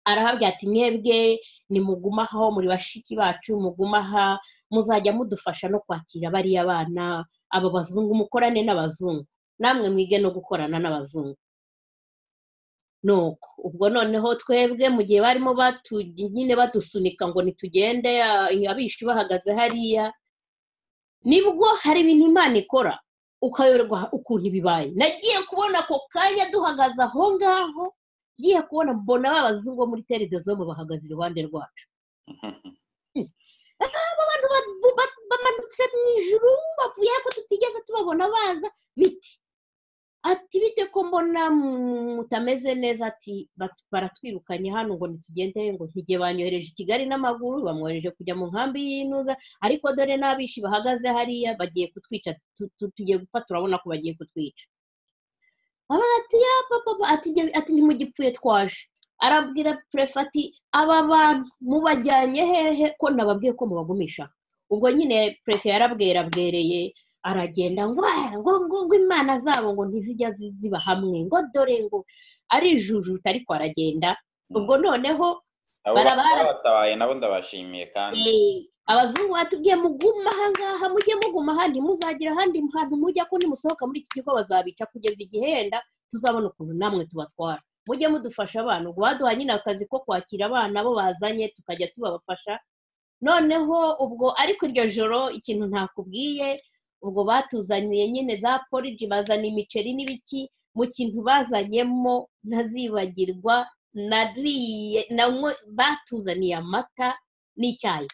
arahabwira ati mwebwe nimugume aho muri bashiki bacu mugume aha muzajya mudufasha no kwakira bariya bana abo bazungu mukorane n'abazungu namwe mwige no gukorana n'abazungu nuko ubwo noneho twebwe mu gihe barimo batu nyine badusunika ngo nitugende ah, abishi bahagaze hariya nibwo hari ibintu imana ikora ukayoberwa ukuntu bibaye nagiye kubona ako kanya duhagaze aho ngaho ngiye kubona mbona ba bazungu bo muri tere de zombe bahagaze iruhande rwacu abantu ba- ba- bamanutse mu ijuru bavuye ko tutigeze tubabona baza biti ati bite ko mbona mutameze neza ati "Bat- baratwirukanye hano ngo ntitugende ngo ntige banyohereje i kigali n'amaguru bamwohereje kujya mu nkambi y'inuza ariko dore n'abishi bahagaze hariya bagiye kutwica tu- tu- tugiye gupfa turabona ko bagiye kutwica aba ati ya papa papa," ati "Ibyo- ati ntimugipfuye twaje arabwira prefe ati aba bantu mubajyanye hehe ko nababwiye ko mubagumisha ubwo nyine prefe yarabwera bwereye aragenda ngo "Ah, ngo ngo ngo imana zabo ngo ntizijya zi- ziba hamwe ngo dore ngo arijujuta ariko aragenda ubwo noneho abo barabara- batabaye nabo ndabashimiye kandi Eh, abazungu batubwiye muguma ahangaha mujye muguma aha ntimuzagire ahandi hantu mujya ko nimusohoka muri iki kigo bazabica kugeza igihe yenda tuzabona ukuntu namwe tubatwara mujye mudufasha abana ubwo baduha nyine akazi ko kwakira abana bo bazanye tukajya tubabafasha noneho ubwo ariko iryo joro ikintu ntakubwiye ubwo batuzaniye nyine za poriji bazana imiceri n'ibiki mu kintu bazanyemo ntazibagirwa nariye nanywe- batuzaniye amata n'icyayi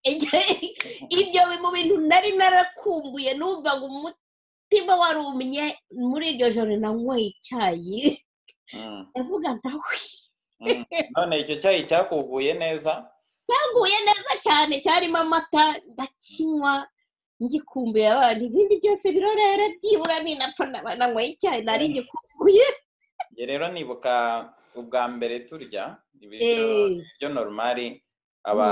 ibyo bi- mu bintu nari narakumbuye numvaga umutima warumye muri iryo joro nanyweye icyayi Mm, ndavuga nawe mm. none icyo cyayi cyakuvuye neza cyaguye neza cyane cyarimo amata ndakinywa ngikumbuye abantu ibindi byose birorera byibura ni napfa naba nanyweye icyayi nari ngikumbuye njye rero nibuka ubwa mbere turya ibiryo Eh, ibiryo normali aba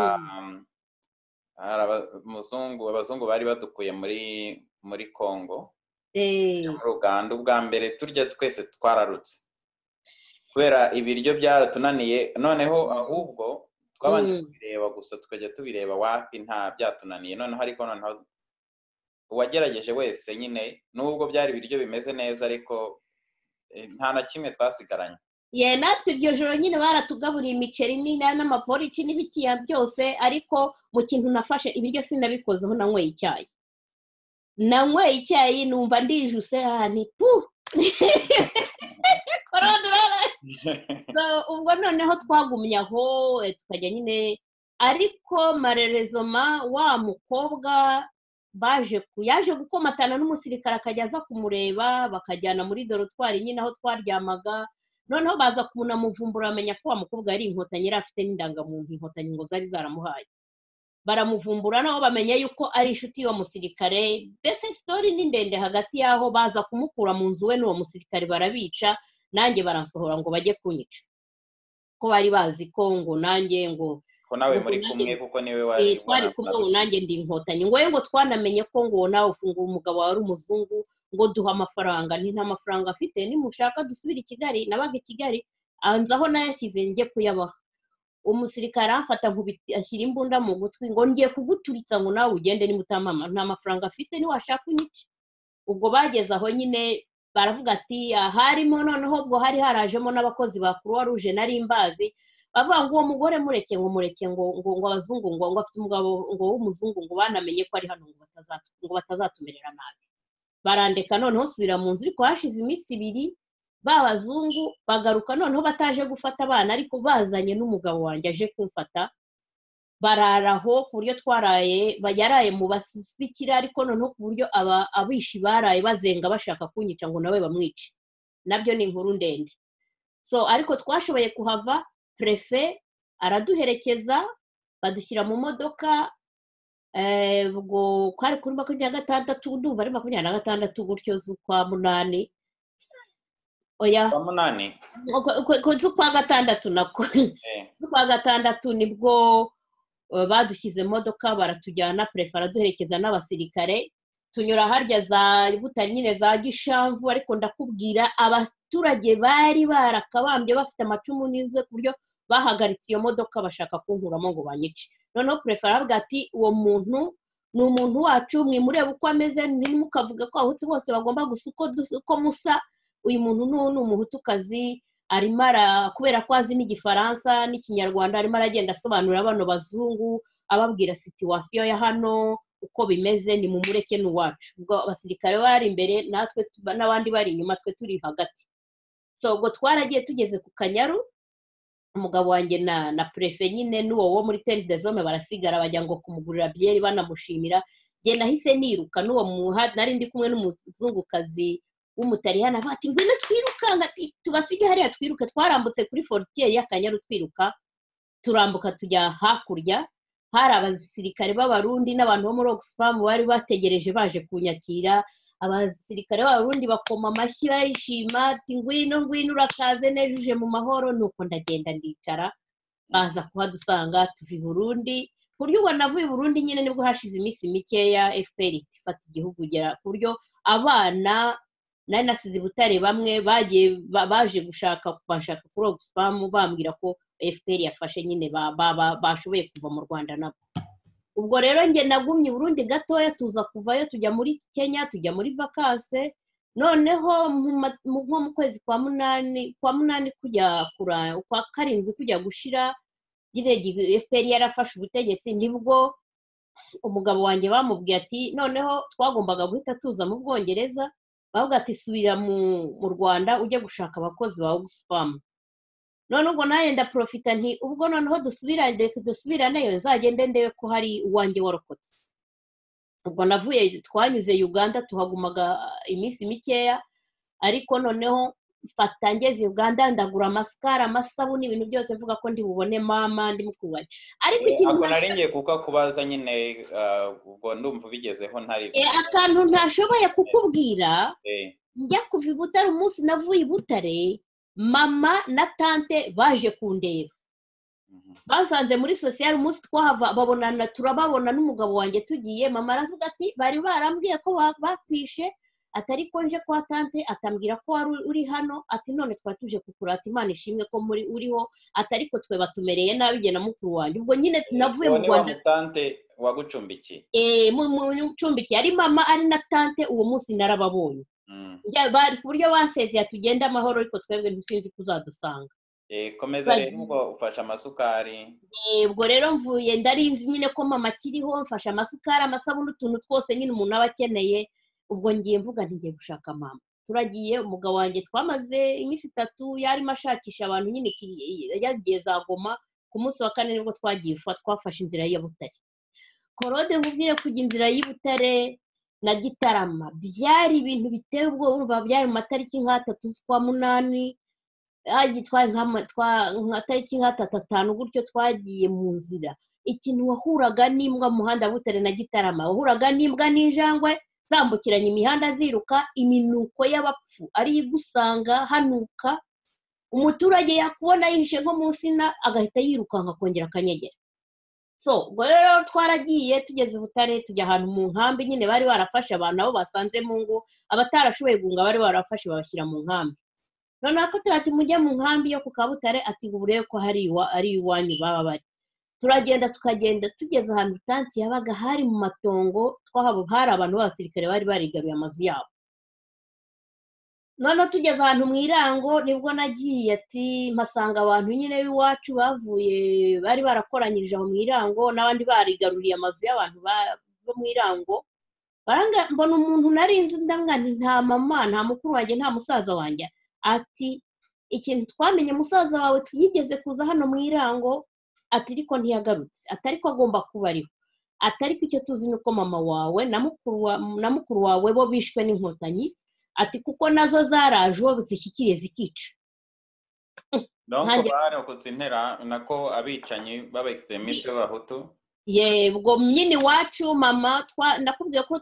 hari abazungu abazungu bari badukuye muri muri congo eh, muri uganda ubwa mbere turya twese twararutse kubera ibiryo byaratunaniye noneho ahubwo twabanje mm, kubireba gusa tukajya tubireba wapi nta byatunaniye noneho ariko noneho uwagerageje wese nyine nubwo byari ibiryo bimeze neza ariko eh, nta na kimwe twasigaranye ye natwe iryo joro nyine baratugaburiye imiceri n'ina- n'amaporiki n'ibikiya byose ariko mu kintu nafashe ibiryo sinabikozeho nanyweye icyayi nanyweye icyayi numva ndijuse ahantu pu korodorara So, ubwo noneho twagumye aho eh, tukajya nyine ariko marerezoma wa mukobwa baje ku- yaje gukomatana n'umusirikare akajya aza kumureba bakajyana muri dorotwari nyine aho twaryamaga noneho baza kunamuvumbura bamenya ko wa mukobwa yari inkotanyi yari afite n'indangamuntu inkotanyi ngo zari zaramuhaye baramuvumbura nabo bamenya yuko ari inshuti y'uwo musirikare mbese sitori ni ndende hagati y'aho baza kumukura mu nzu we n'uwo musirikare barabica nanjye baransohora ngo bajye kunyica ko bari bazi ko ngo nanjye ngo ko nawe muri Ubwo kumwe kuko niwe wari Eh, twari kumwe ngo nanjye ndi inkotanyi ngo ye ngo twanamenye ko ngo nawe ufungura umugabo wawe ari umuzungu ngo duha amafaranga ni nta mafaranga afite nimushaka dusubire i kigali nabaga i kigali anza aho nayashyize njye kuyabaha umusirikare amfata nkubiti ashyira imbunda mu gutwi ngo ngiye kuguturitsa ngo nawe ugende nimutamama nta mafaranga afite niwashaka unyice ubwo bageze aho nyine baravuga ati "Ah, harimo noneho ubwo hari harajemo n'abakozi ba croix rouge nari mbazi bavuga ngo uwo mugore mureke ngo mureke ngo ngo ngo abazungu ngo ngo afite umugabo ngo w'umuzungu ngo banamenye ko ari hano ngo batazatu- ngo batazatumerera nabi barandeka noneho subira mu nzu ariko hashize iminsi ibiri ba bazungu bagaruka noneho bataje gufata abana ariko bazanye n'umugabo wanjye aje kumfata barara aho ku buryo twaraye ba- yaraye mu basibikira ariko noneho ku buryo aba- abishi baraye bazenga bashaka kunyica ngo nawe bamwice nabyo ni inkuru ndende so ariko twashoboye kuhava perefe araduherekeza badushyira mu modoka eh, ubwo kwari kuri makumyabiri na gatandatu ndumva ari makumyabiri na gatandatu gutyo z'ukwa munani oya kwa munani ukwe- ukwe- ukwe- z'ukwa gatandatu nako eh, z'ukwa gatandatu nibwo eh, badushyize mu modoka baratujyana perefe araduherekeza n'abasirikare tunyura harya za butare nyine za gishamvu ariko ndakubwira abaturage bari barakabambye bafite amacumu n'inzu ku buryo bahagaritse iyo modoka bashaka kunkuramo ngo banyice noneho perefe aravuga ati uwo muntu ni umuntu wacu mwimurebe uko ameze ntimukavuga ko abahutu bose bagomba gusa uko dus- uko musa uyu muntu n'uwo ni umuhutukazi arimo ara- kubera ko azi n'igifaransa n'ikinyarwanda arimo aragenda asobanurira bano bazungu ababwira situwasiyo ya hano uko bimeze ni mumureke ni uwacu ubwo abasirikare bari imbere natwe tu- n'abandi bari inyuma twe turi hagati so ubwo twaragiye tugeze ku kanyaru umugabo wanjye na na prefe nyine n'uwo wo muri teri de zome barasigara bajya ngo kumugurira byeri banamushimira jye nahise niruka n'uwo muha nari ndi kumwe n'umuzungukazi w'umutaliyani avuga ati ngwino twirukanka ati tubasige hariya twiruke twarambutse kuri forutiye y'akanyaru twiruka turambuka tujya hakurya hari abasirikare b'abarundi n'abantu bo muri oxfam bari bategereje baje kunyakira abasirikare b'abarundi bakoma amashyi barishima ati ngwino ngwino urakaze neza uje mu mahoro nuko ndagenda ndicara baza kuhadusanga tuva i burundi ku buryo ubona avuye i burundi nyine nibwo hashize iminsi mikeya fpr ihita ifata igihugu igera ku buryo abana nari nasize i butare bamwe bagiye ba- baje gushaka banshaka kuri oxfam bambwira ko fpr yafashe nyine bashoboye kuva mu rwanda nabo ubwo rero njye nagumye urundi gatoya tuza kuvayo tujya muri kenya tujya muri vakanse noneho nko mu kwezi kwa munani kwa munani kujya kura kwa karindwi kujya gushira nyine fpr yarafashe ubutegetsi nibwo umugabo wanjye bamubwiye ati noneho twagombaga guhita tuza mu bwongereza bavuga ati subira mu rwanda ujye gushaka abakozi ba ogisfamu none ubwo nawe ndaporofita nti ubwo noneho dusubiraneyo nzagende ndebe ko hari uwanjye warokotse ubwo navuye twanyuze uganda tuhagumaga iminsi mikeya ariko noneho mfata ngeze uganda ndagura amasikara amasabune ibintu byose mvuga ko ndi bubone mama ndi mukubari ariko ikintu ntabwo nari ngiye kuko akubaza nyine ubwo ndumva ubigezeho ntari akantu ntashoboye kukubwira njya kuva i butare umunsi navuye i butare mama na tante baje kundeba basanze muri sosiyali umunsi twahava babonana turababona n'umugabo wanjye tugiye mama aravuga ati bari barambwiye ko bakwishe atari ko nje kwa tante atambwira ko wari uri hano ati none twari tuje kukurata imana ishimwe ko muri uriho atari ko twe batumereye nabi njye na mukuru wanjye ubwo nyine navuye mu rwanda tante wagucumbikiye eee mucumbikiye ari mama ari na tante uwo munsi narababonye bari ku buryo basezeye tugenda amahoro ariko twebwe ntisinzi ko uzadusanga komeza rero ubwo ufashe amasukari ubwo rero mvuye ndarizi nyine ko mama akiriho mfashe amasukari amasabune utuntu twose nyine umuntu aba akeneye ubwo ngiye mvuga ntigiye gushaka mama turagiye umugabo wanjye twamaze iminsi itatu yarimo ashakisha abantu nyine yagiye za goma ku munsi wa kane nibwo twagiye twafashe inzira ya butare korode nkubwire kujya inzira y'ibutare na gitarama byari ibintu biteye ubwoba urumva byari mu matariki nk'atatu z'ukwa munani nka tariki nk'atatu atanu gutyo twagiye mu nzira ikintu wahuraga n'imbwa mu muhanda butare na gitarama wahuraga n'imbwa n'injangwe zambukiranya imihanda ziruka iminuko y'abapfu ariyo igusanga hanuka umuturage yakubona yihishe nko mu nsina agahita yirukanka akongera akanyegera so ubwo rero twaragiye tugeze butare tujya ahantu mu nkambi nyine bari barafashe abantu abo basanze mu ngo abatarashoboye guhunga bari barafashe babashyira mu nkambi noneho ko ati mujye mu nkambi yo ku kabutare ati burebe ko hari ari iwanyu baba bari turagenda tukagenda tugeze ahantu tanki yabaga hari mu matongo twahabo hari abantu b'abasirikare bari barigaruye amazu yabo noneho tugeze ahantu mu irango nibwo nagiye ati mpasanga abantu nyine b'iwacu bavuye bari barakoranyirije aho mu irango n'abandi barigaruriye amazu y'abantu bo mu irango mbona umuntu narinzi ndamwana nta mama nta mukuru wanjye nta musaza wanjye ati ikintu twamenye musaza wawe yigeze kuza hano mu irango ati ariko ntiyagarutse atariko agomba kuba ariho atariko icyo tuzi ni uko mama wawe na mukuru wawe bo bishwe n'inkotanyi ati kuko nazo zaraje uwo zishyikiriye zikica ntabwo barokotse intera nako abicanyi b'abagisemisite b'abahutu yego nyine iwacu mama nakubwiye ko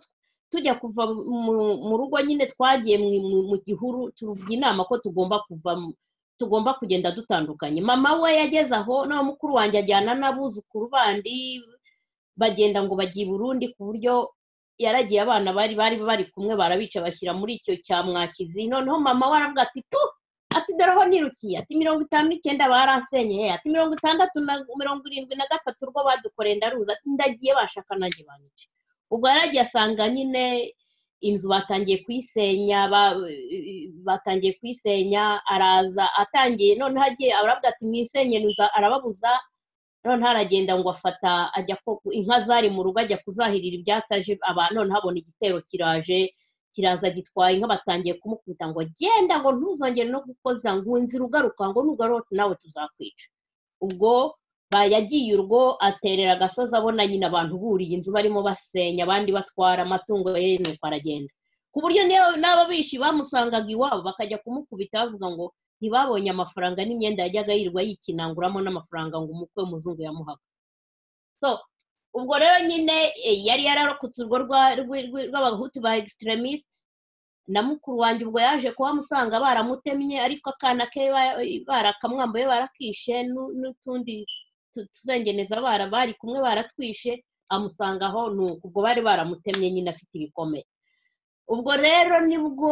tujya kuva mu rugo nyine twagiye mu gihuru tuvuga inama ko tugomba kuva tugomba kugenda dutandukanye mama we yageze aho nawe mukuru wanjye ajyana n'abuzukuru bandi bagenda ngo bagiye Burundi ku buryo yaragiye abana bari bari bari kumwe barabica bashyira muri icyo cya mwakizi noneho mama we aravuga ati tu ati dore aho nirukiye ati mirongo itanu n'icyenda baransenye ati mirongo itandatu na mirongo irindwi na gatatu urwo badukoreye ndaruza ati ndagiye bashaka nanjye banyica ubwo yaragiye asanga nyine inzu batangiye kuyisenya batangiye kuyisenya araza atangiye noneho agiye aravuga ati mwisenye arababuza noneho aragenda ngo afata ajya inka zari mu rugo ajya kuzahirira ibyatsi aje noneho abona igitero kiraje kiraza gitwaye inka batangiye kumukubita ngo genda ngo ntuzongere no gukoza ngo inzira ugaruka ngo nugaruke nawe tuzakwica ubwo yagiye urwo aterera agasozi abona nyine abantu buriye inzu barimo basenya abandi batwara amatungo ye nuko aragenda ku buryo n'ababishi bamusangaga iwabo bakajya kumukubita bavuga ngo ntibabonye amafaranga n'imyenda yajyaga yirirwa yikinanguramo n'amafaranga ngo umukwe w'umuzungu yamuhaga so ubwo rero nyine yari yararokotse urwo rw'abahutu ba egisitiramisite na mukuru wanjye ubwo yaje kuhamusanga baramutemye ariko akana ke barakamwambuye barakishe n'utundi tuzengeneza bara bari kumwe baratwishe amusanga aho ni ubwo bari baramutemye nyine afite ibikomere ubwo rero nibwo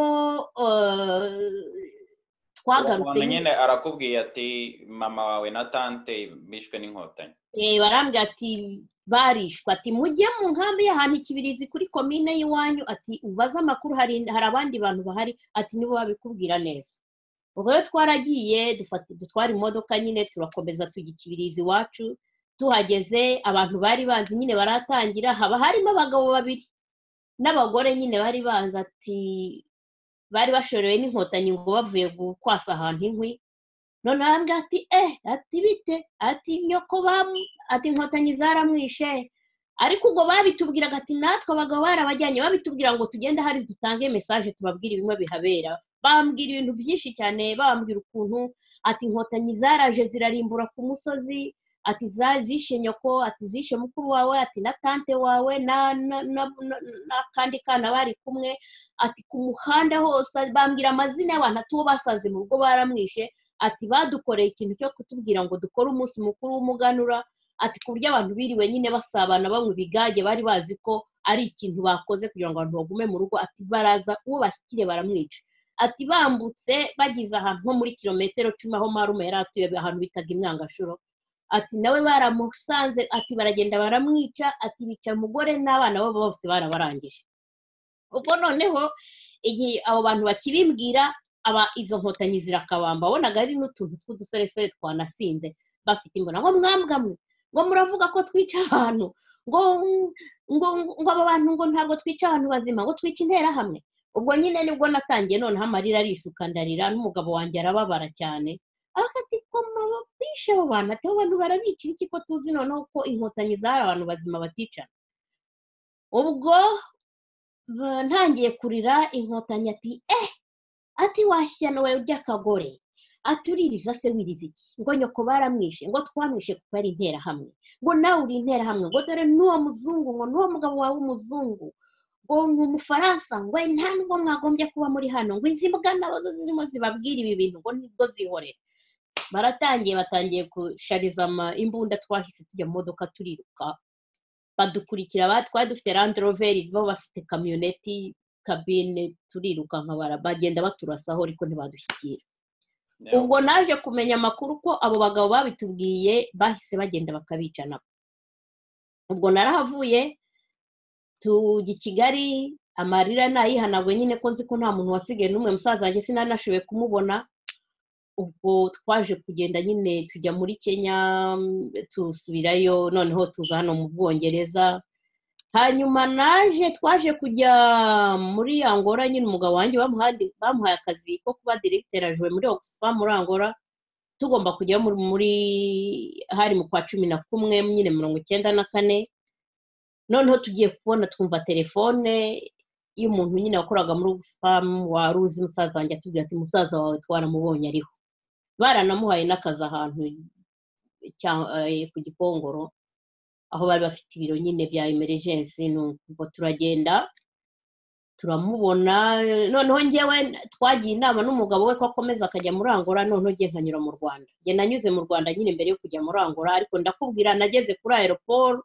twagarutse nyine arakubwiye ati mama wawe na tante bishwe n'inkotanyi eh, barambwira ati barishwe ati mujye mu nkambi y'ahantu ikibirizi kuri komine y'iwanyu ati ubaze amakuru hari hari abandi bantu bahari ati nibo babikubwira neza ubwo rero twaragiye dufata dutwara imodoka nyine turakomeza tujya ikibirizi iwacu tuhageze abantu bari banzi nyine baratangira haba harimo abagabo babiri n'abagore nyine bari banzi ati bari bashorewe n'inkotanyi ngo bavuye kwasa ahantu inkwi none arambwira ati eh ati bite ati nyoko bamu ati inkotanyi zaramwishe ariko ubwo babitubwiraga ati natwe abagabo barabajyanye babitubwira ngo tugende hari dutange mesaje tubabwire ibimwe bihabera bambwira ibintu byinshi cyane bambwira ukuntu ati inkotanyi zaraje zirarimbura ku musozi ati za- zishe nyoko ati zishe mukuru wawe ati na tante wawe na- na- na- na- n'akandi kana bari kumwe ati ku muhanda hose bambwira amazina y'abantu ati uwo basanze mu rugo baramwishe ati badukoreye ikintu cyo kutubwira ngo dukore umunsi mukuru w'umuganura ati ku buryo abantu biriwe nyine basabana banywa ibigage bari bazi ko ari ikintu bakoze kugira ngo abantu bagume mu rugo ati baraza uwo bashyikire baramwica ati bambutse bageze ahantu nko muri kilometero cumi aho marume yari atuye ahantu bitaga imyangashuro ati nawe baramusanze ati baragenda baramwica ati bica umugore n'abana babo bose barabarangije ubwo noneho igihe abo bantu bakibimbwira aba izo nkotanyi zirakabamba wabonaga ari n'utuntu tw'udusoresore twanasinze bafite imbona ngo mwambwamwe ngo muravuga ko twica abantu ngo ngo ngo aba bantu ngo ntabwo twica abantu bazima ngo twica interahamwe ubwo nyine nibwo natangiye noneho amarira arisuka ndarira n'umugabo wanjye arababara cyane akati koma bishe abo bantu ati abo bantu barabicira iki ko tuzi noneho ko inkotanyi zari abantu bazima baticana ubwo ba- ntangiye kurira inkotanyi ati eh ati washyano we urya kagore ati uririza se wiriza iki ngo nyoko baramwishe ngo twamwishe kuko ari interahamwe ngo nawe uri interahamwe ngo dore n'uwo muzungu ngo n'uwo mugabo wawe w'umuzungu ngo ni umufaransa ngo nta nubwo mwagombye kuba muri hano ngo izi mbwa nazo zirimo zibabwira ibi bintu ngo nibwo zihorera baratangiye batangiye gushariza ama- imbunda twahise tujya mu modoka turiruka badukurikira ba- twari dufite randiroveri bo bafite kamyoneti kabine turiruka nkabara bagenda baturasaho ariko ntibadushyikira ubwo naje kumenya amakuru ko abo bagabo babitubwiye bahise bagenda bakabica nabo ubwo narahavuye tujya i kigali amarira nayihanagwe nyine ko nzi ko nta muntu wasigaye n'umwe musaza wanjye sinanashoboye kumubona ubwo twaje kugenda nyine tujya muri kenya mm, tusubirayo noneho tuza hano mu bwongereza hanyuma naje twaje kujya muri angola nyine umugabo wanjye bamuhandi- bamuhaye akazi ko kuba diregiteri ajuwe muri oxfam muri angola tugomba kujya muri, muri hari mu kwa cumi na kumwe nyine mirongo icyenda na kane noneho tugiye kubona twumva telefone y'umuntu nyine wakoraga muri oxfam wari uzi musaza wanjye atubwira ati musaza wawe twaramubonye ariho baranamuhaye n'akazi ahantu cya- eh, ku gikongoro aho bari bafite ibiro nyine bya emergency nuko turagenda turamubona noneho njyewe twagiye inama n'umugabo we ko akomeza akajya muri angola noneho njye nkanyura mu rwanda njye nanyuze mu rwanda nyine mbere yo kujya muri angola ariko ndakubwira nageze kuri aeroport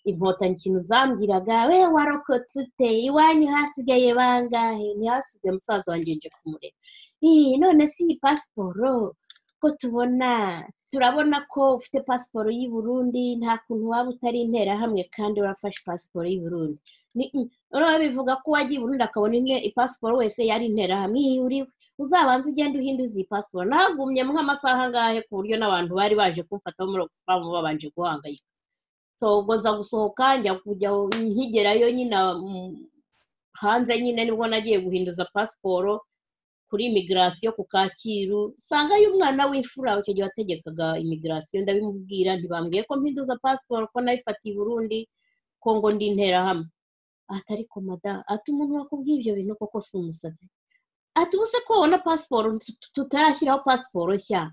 inkotanyi ikintu zambwiraga we warokotse ute iwanyu hasigaye bangahe ntihasigaye musaza wanjye nje kumureba "Ih, none si iyi pasiporo ko tubona turabona ko ufite pasiporo y'i Burundi nta kuntu waba utari interahamwe kandi warafashe pasiporo y'i Burundi Ni- mm, noneho bivuga ko uwagiye i Burundi akabona inte- pasiporo wese yari interahamwe iyi uriwe uzabanze ugende uhinduze iyi pasiporo nahagumyemo nk'amasaha angahe ku buryo n'abantu bari baje kumfata bo muri Oxfam babanje guhangayika so ubwo nza gusohoka njya kujya nkigerayo nyine mm, hanze nyine nibwo nagiye guhinduza pasiporo kuri imigirasiyo ku kacyiru sangayo umwana w'imfura icyo gihe wategekaga imigirasiyo ndabimubwira ntibambwiye ko mpinduza pasiporo ko nayifatiye i burundi ko ngo ndi interahamwe ati ariko mada ati umuntu wakubwiye ibyo bintu koko si umusazi ati ubu se ko wabona pasiporo tut- tutarashyiraho pasiporo nshya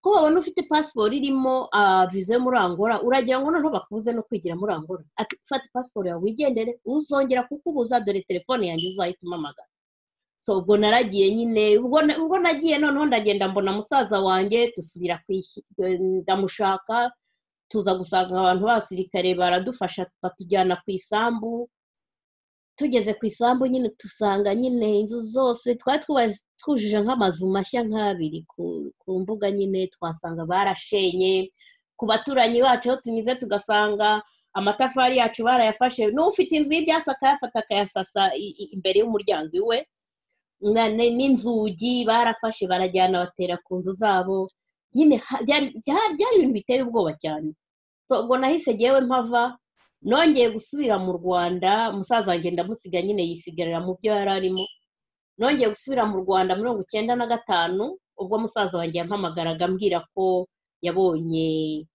ko babona ufite pasiporo irimo ah, viza yo muri angola uragira ngo noneho bakubuze no kwigira muri angola ati fata pasiporo yawe wigendere uzongera kukubuza dore telefone yanjye uzahita umamagara so ubwo naragiye nyine ubwo na- ubwo nagiye noneho ndagenda mbona musaza wanjye dusubira ku ishi- ndamushaka tuza gusanga abantu b'abasirikare baradufasha batujyana ku isambu tugeze ku isambu nyine dusanga nyine inzu zose twari twujuje nk'amazu mashya nk'abiri ku mbuga nyine twasanga barashenye ku baturanyi bacu aho tunyuze tugasanga amatafari yacu barayafashe n'ufite inzu y'ibyatsi akayafata akayasasa imbere y'umuryango iwe n'inzugi barafashe barajyana batera ku nzu zabo nyine byari ibintu biteye ubwoba cyane ubwo nahise ngewe mpava nongeye gusubira mu rwanda umusaza wanjye ndamusiga nyine yisigarira mu byo yari arimo nongeye gusubira mu rwanda mirongo icyenda na gatanu ubwo musaza wanjye yampamagaraga ambwira ko yabonye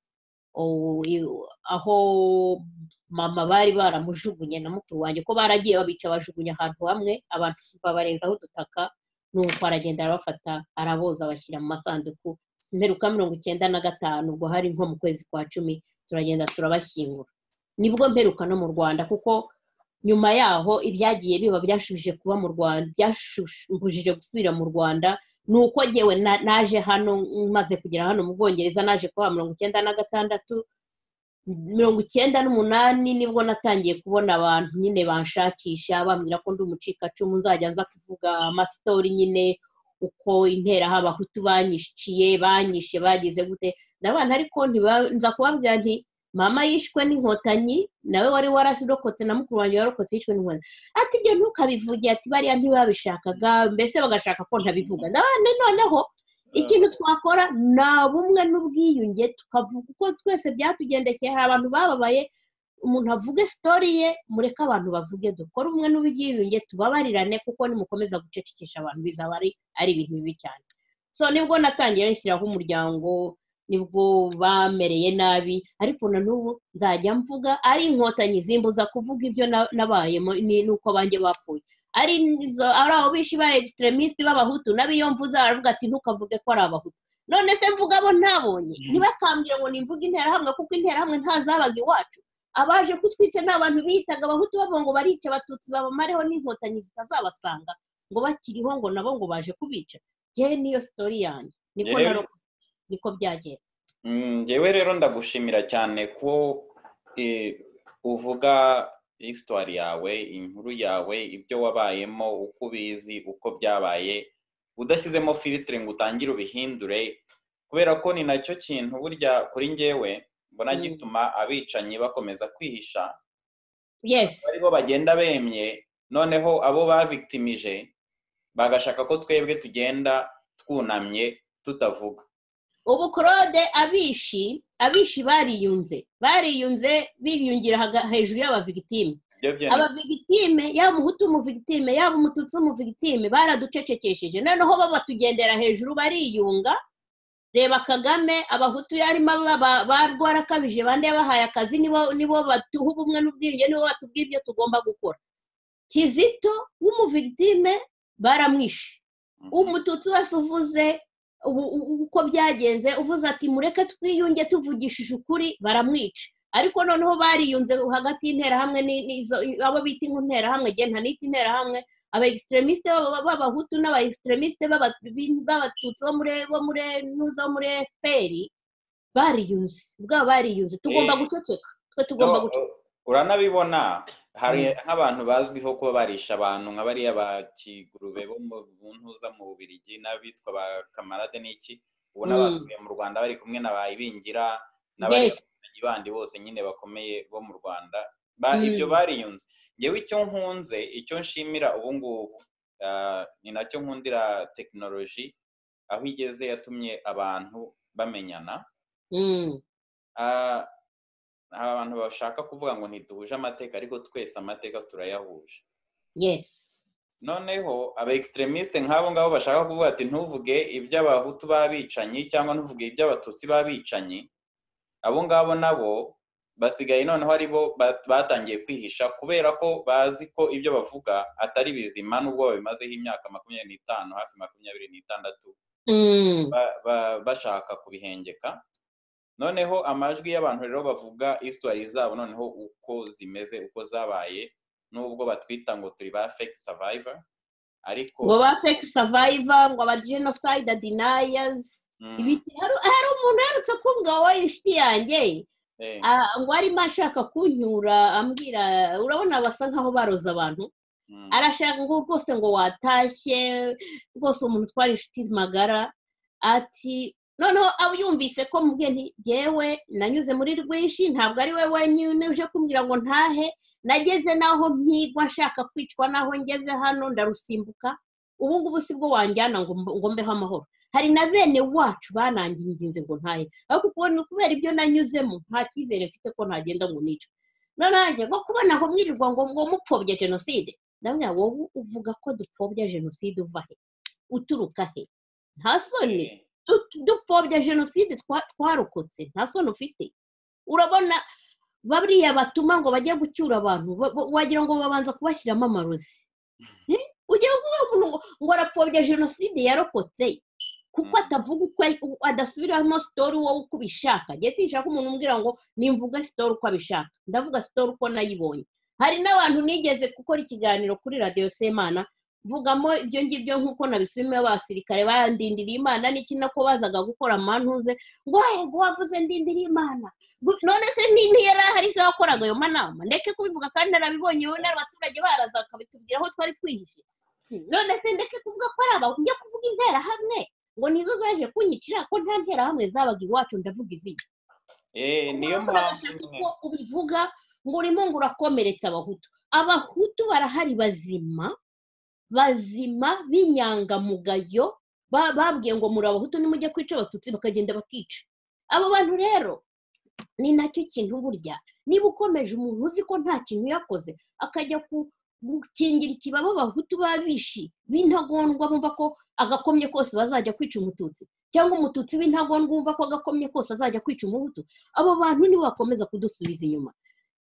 aho mama bari baramujugunye na mukuru wanjye ko baragiye babica bajugunya ahantu hamwe abantu babarenzaho udutaka nuko aragenda arabafata araboza bashyira mu masanduku mperuka mirongo icyenda na gatanu ubwo hari nko mu kwezi kwa cumi turagenda turabashyingura nibwo mperuka no mu rwanda kuko nyuma yaho ibyagiye biba byashubije kuba mu rwanda byashumbujije gusubira mu rwanda ni uko ngewe naje hano maze kugera hano mu bwongereza naje kuba mirongo icyenda na gatandatu mirongo icyenda n'umunani nibwo natangiye kubona abantu nyine banshakisha bambwira ko ndi umucikacumu nzajya nza kuvuga amasitori nyine uko intera abahutu banyiciye banyishe bagize gute n'abana ariko nza kubabwira nti mama yishwe n'inkotanyi nawe wari wararokotse na mukuru wanjye warokotse yishwe n'inkotanyi ati ibyo ntukabivuge ati bariya ntibabishakaga mbese bagashaka ko ntabivuga n'abandi noneho ikintu twakora ni ubumwe n'ubwiyunge tukavuga uko twese byatugendekeye hari abantu bababaye umuntu avuge sitori ye mureke abantu bavuge dukore umwe n'ubwiyunge tubabarirane kuko nimukomeza gucecekesha abantu bizaba ari ibintu bibi cyane so nibwo natangiye rishyiraho umuryango nibwo bamereye nabi ariko na n'ubu nzajya mvuga ari inkotanyi zimbuza kuvuga ibyo nabayemo n'uko banjye bapfuye ari abo bishi ba extremist b'abahutu nabi iyo mvuze aravuga ati ntukavuge ko ari abahutu none se mvuga abo ntabonye ntibakambwire ngo nimvuge interahamwe kuko interahamwe ntazabaga iwacu abaje kutwica ni abantu biyitaga abahutu bavuga ngo barice abatutsi babamareho n'inkotanyi zitazabasanga ngo bakiriho ngo nabo ngo baje kubica ngewe niyo sitori yanjye niko narokotse niko byagenze ngewe rero ndagushimira cyane ko uvuga hisitwari yawe inkuru yawe ibyo wabayemo uko ubizi uko byabaye udashyizemo filitire ngo utangire ubihindure kubera ko ni nacyo kintu burya kuri ngewe mbona gituma abicanyi bakomeza kwihisha ari bo bagenda bemye noneho abo bavitimije bagashaka ko twebwe tugenda twunamye tutavuga ubu claude abishi abishi bariyunze bariyunze biyungira hejuru y'abavigitime abavigitime yaba umuhutu umuvigitime yaba umututsi umuvigitime baraducecekesheje noneho bo batugendera hejuru bariyunga reba kagame abahutu yarimo barwarakabije bande bahaye akazi nibo batuha ubumwe n'ubwiyunge nibo batubwira ibyo tugomba gukora kizito w'umuvigitime baramwishe umututsi wese uvuze uko byagenze uvuze ati mureke twiyunge tuvugishije ukuri baramwica ariko noneho bariyunze hagati y'interahamwe abo bita interahamwe genda nita interahamwe aba extremisite b'abahutu n'aba extremisite b'abatutsi bo muri ntuza bo muri efuperi bariyunze ubwabo bariyunze tugomba guceceka twe tugomba guceceka uranabibona hari nk'abantu bazwiho kuba barisha abantu nka bariya ba kigurube bo mu ntuza mu bubirigi n'abitwa ba kamarade n'iki ubu n'abasubiye mu rwanda bari kumwe na ba ibingira n'abayobozi bandi bose nyine bakomeye bo mu rwanda ibyo bariyunze ngewe icyo nkunze icyo nshimira ubu ngubu ni nacyo nkundira tekinoloji aho igeze yatumye abantu bamenyana abantu bashaka kuvuga ngo ntiduhuje amateka ariko twese amateka turayahuje noneho aba extremisite nk'abo ngabo bashaka kuvuga ati ntuvuge iby'abahutu b'abicanyi cyangwa ntuvuge iby'abatutsi b'abicanyi abo ngabo nabo basigaye noneho ari bo batangiye kwihisha kubera ko bazi ko ibyo bavuga atari bizima n'ubwo babimazeho imyaka makumyabiri n'itanu hafi makumyabiri n'itandatu bashaka kubihengeka noneho amajwi y'abantu rero bavuga isitwari zabo noneho uko zimeze uko zabaye nubwo batwita ngo turi ba fake survivor ariko ngo ba fake survivor ngo aba genocide deniers hari umuntu uherutse kumbwa wowe inshuti yanjye ngo arimo ashaka kunyura ambwira urabona basa nkaho baroza abantu arashaka ngo rwose ngo watashye rwose umuntu utwara inshuti magara ati noneho aba yumvise ko mubwenge ngewe nanyuze muri rwinshi ntabwo ari we wenyine uje kumbwira ngo ntahe nageze n'aho mpigwa nshaka kwicwa n'aho ngeze hano ndarusimbuka ubu ngubu si bwo wanjyana ngo mbeho amahoro hari na bene wacu bananginze ngo ntahe ariko kubera ibyo nanyuzemo nta cyizere mfite ko ntagenda ngo nica noneho ngo kubona ngo mwirirwa ngo ngo mupfobye jenoside ndabona wowe uvuga ko dupfobya jenoside uva he uturuka he nta soni dupfobya jenoside twarokotse nta soni ufite urabona bariya batuma ngo bajye gucyura abantu wagira ngo babanza kubashyiramo amarozi ugiye kuvuga ngo arapfobya jenoside yarokotse kuko atavuga uko adasubiramo sitori wowe uko ubishaka ndetse nshaka umuntu umbwira ngo nimvuga sitori uko abishaka ndavuga sitori uko nayibonye hari n'abantu nigeze gukora ikiganiro kuri radiyo semana mvugamo ibyo ngibyo nk'uko nabisubiyemo abasirikare bandindiriye imana n'iki nako bazaga gukora amantuze ngo ngo wavuze ndindiriye imana none se ntiyari ahari se wakoraga ayo manama ndeke kubivuga kandi narabibonye wowe n'abaturage baraza bakabitubwira aho twari twihishe none se ndeke kuvuga ko ari abantu ujya kuvuga interahamwe ngo nizo zaje kunyicira ko nta nterahamwe zabaga iwacu ndavuga izindi niyo mpamvu uko ubivuga ngo urimo ngo urakomeretsa abahutu abahutu barahari bazima bazima b'inyangamugayo babwiye ngo muri abahutu nimujya kwica abatutsi bakagenda bakica abo bantu rero ni nacyo kintu burya niba ukomeje umuntu uzi ko nta kintu yakoze akajya ku gukingira ikibaba abahutu babishi b'intagondwa bumva ko agakomye kose bazajya kwica umututsi cyangwa umututsi w'intagondwa bumva ko agakomye kose azajya kwica umuhutu abo bantu nibo bakomeza kudusubiza inyuma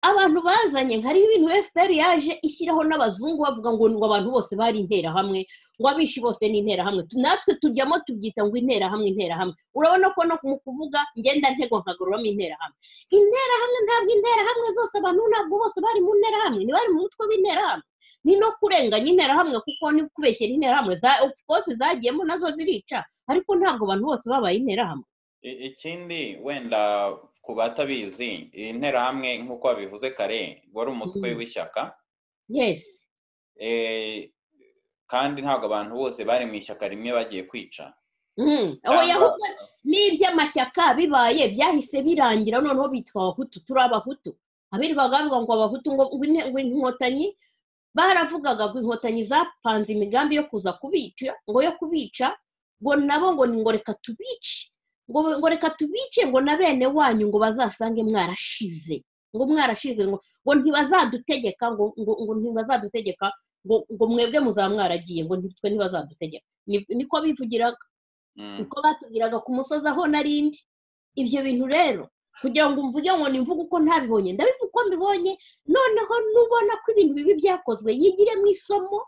abantu bazanye nkariho ibintu fpr yaje ishyiraho n'abazungu bavuga ngo abantu bose bari interahamwe ngo abishi bose ni interahamwe natwe tujyamo tubyita ngo interahamwe interahamwe urabona ko no mu kuvuga ngenda ntego nkagororamo interahamwe interahamwe ntabwo interahamwe zose abantu ntabwo bose bari mu nterahamwe ntibari mu mutwe w'interahamwe ni no kurenganya interahamwe kuko ni kubeshyira interahamwe za ofu kose zagiyemo nazo zirica ariko ntabwo abantu bose babaye interahamwe ikindi wenda ku batabizi iyi nterahamwe nk'uko babivuze kare wari umutwe w'ishyaka kandi ntabwo abantu bose bari mu ishyaka rimwe bagiye kwica n'iby'amashyaka bibaye byahise birangira noneho bitwa abahutu turi abahutu abiri bagavuga ngo abahutu ngo inkotanyi baravugaga ngo inkotanyi zapanze imigambi yo kuza kubica ngo yo kubica ngo nabo ngo ni ngo reka tubice ngo reka tubice ngo na bene wanyu ngo bazasange mwarashize ngo mwarashize ngo ntibazadutegeka ngo ntibazadutegeka ngo mwebwe muzaba mwaragiye ngo ntitwe ntibazadutegeka niko bivugiraga niko batubwiraga ku musozi aho narindi ibyo bintu rero kugira ngo mvuge ngo nimvuge uko ntabibonye ndabivuga uko mbibonye noneho nubona ko ibintu bibi byakozwe yigire mu isomo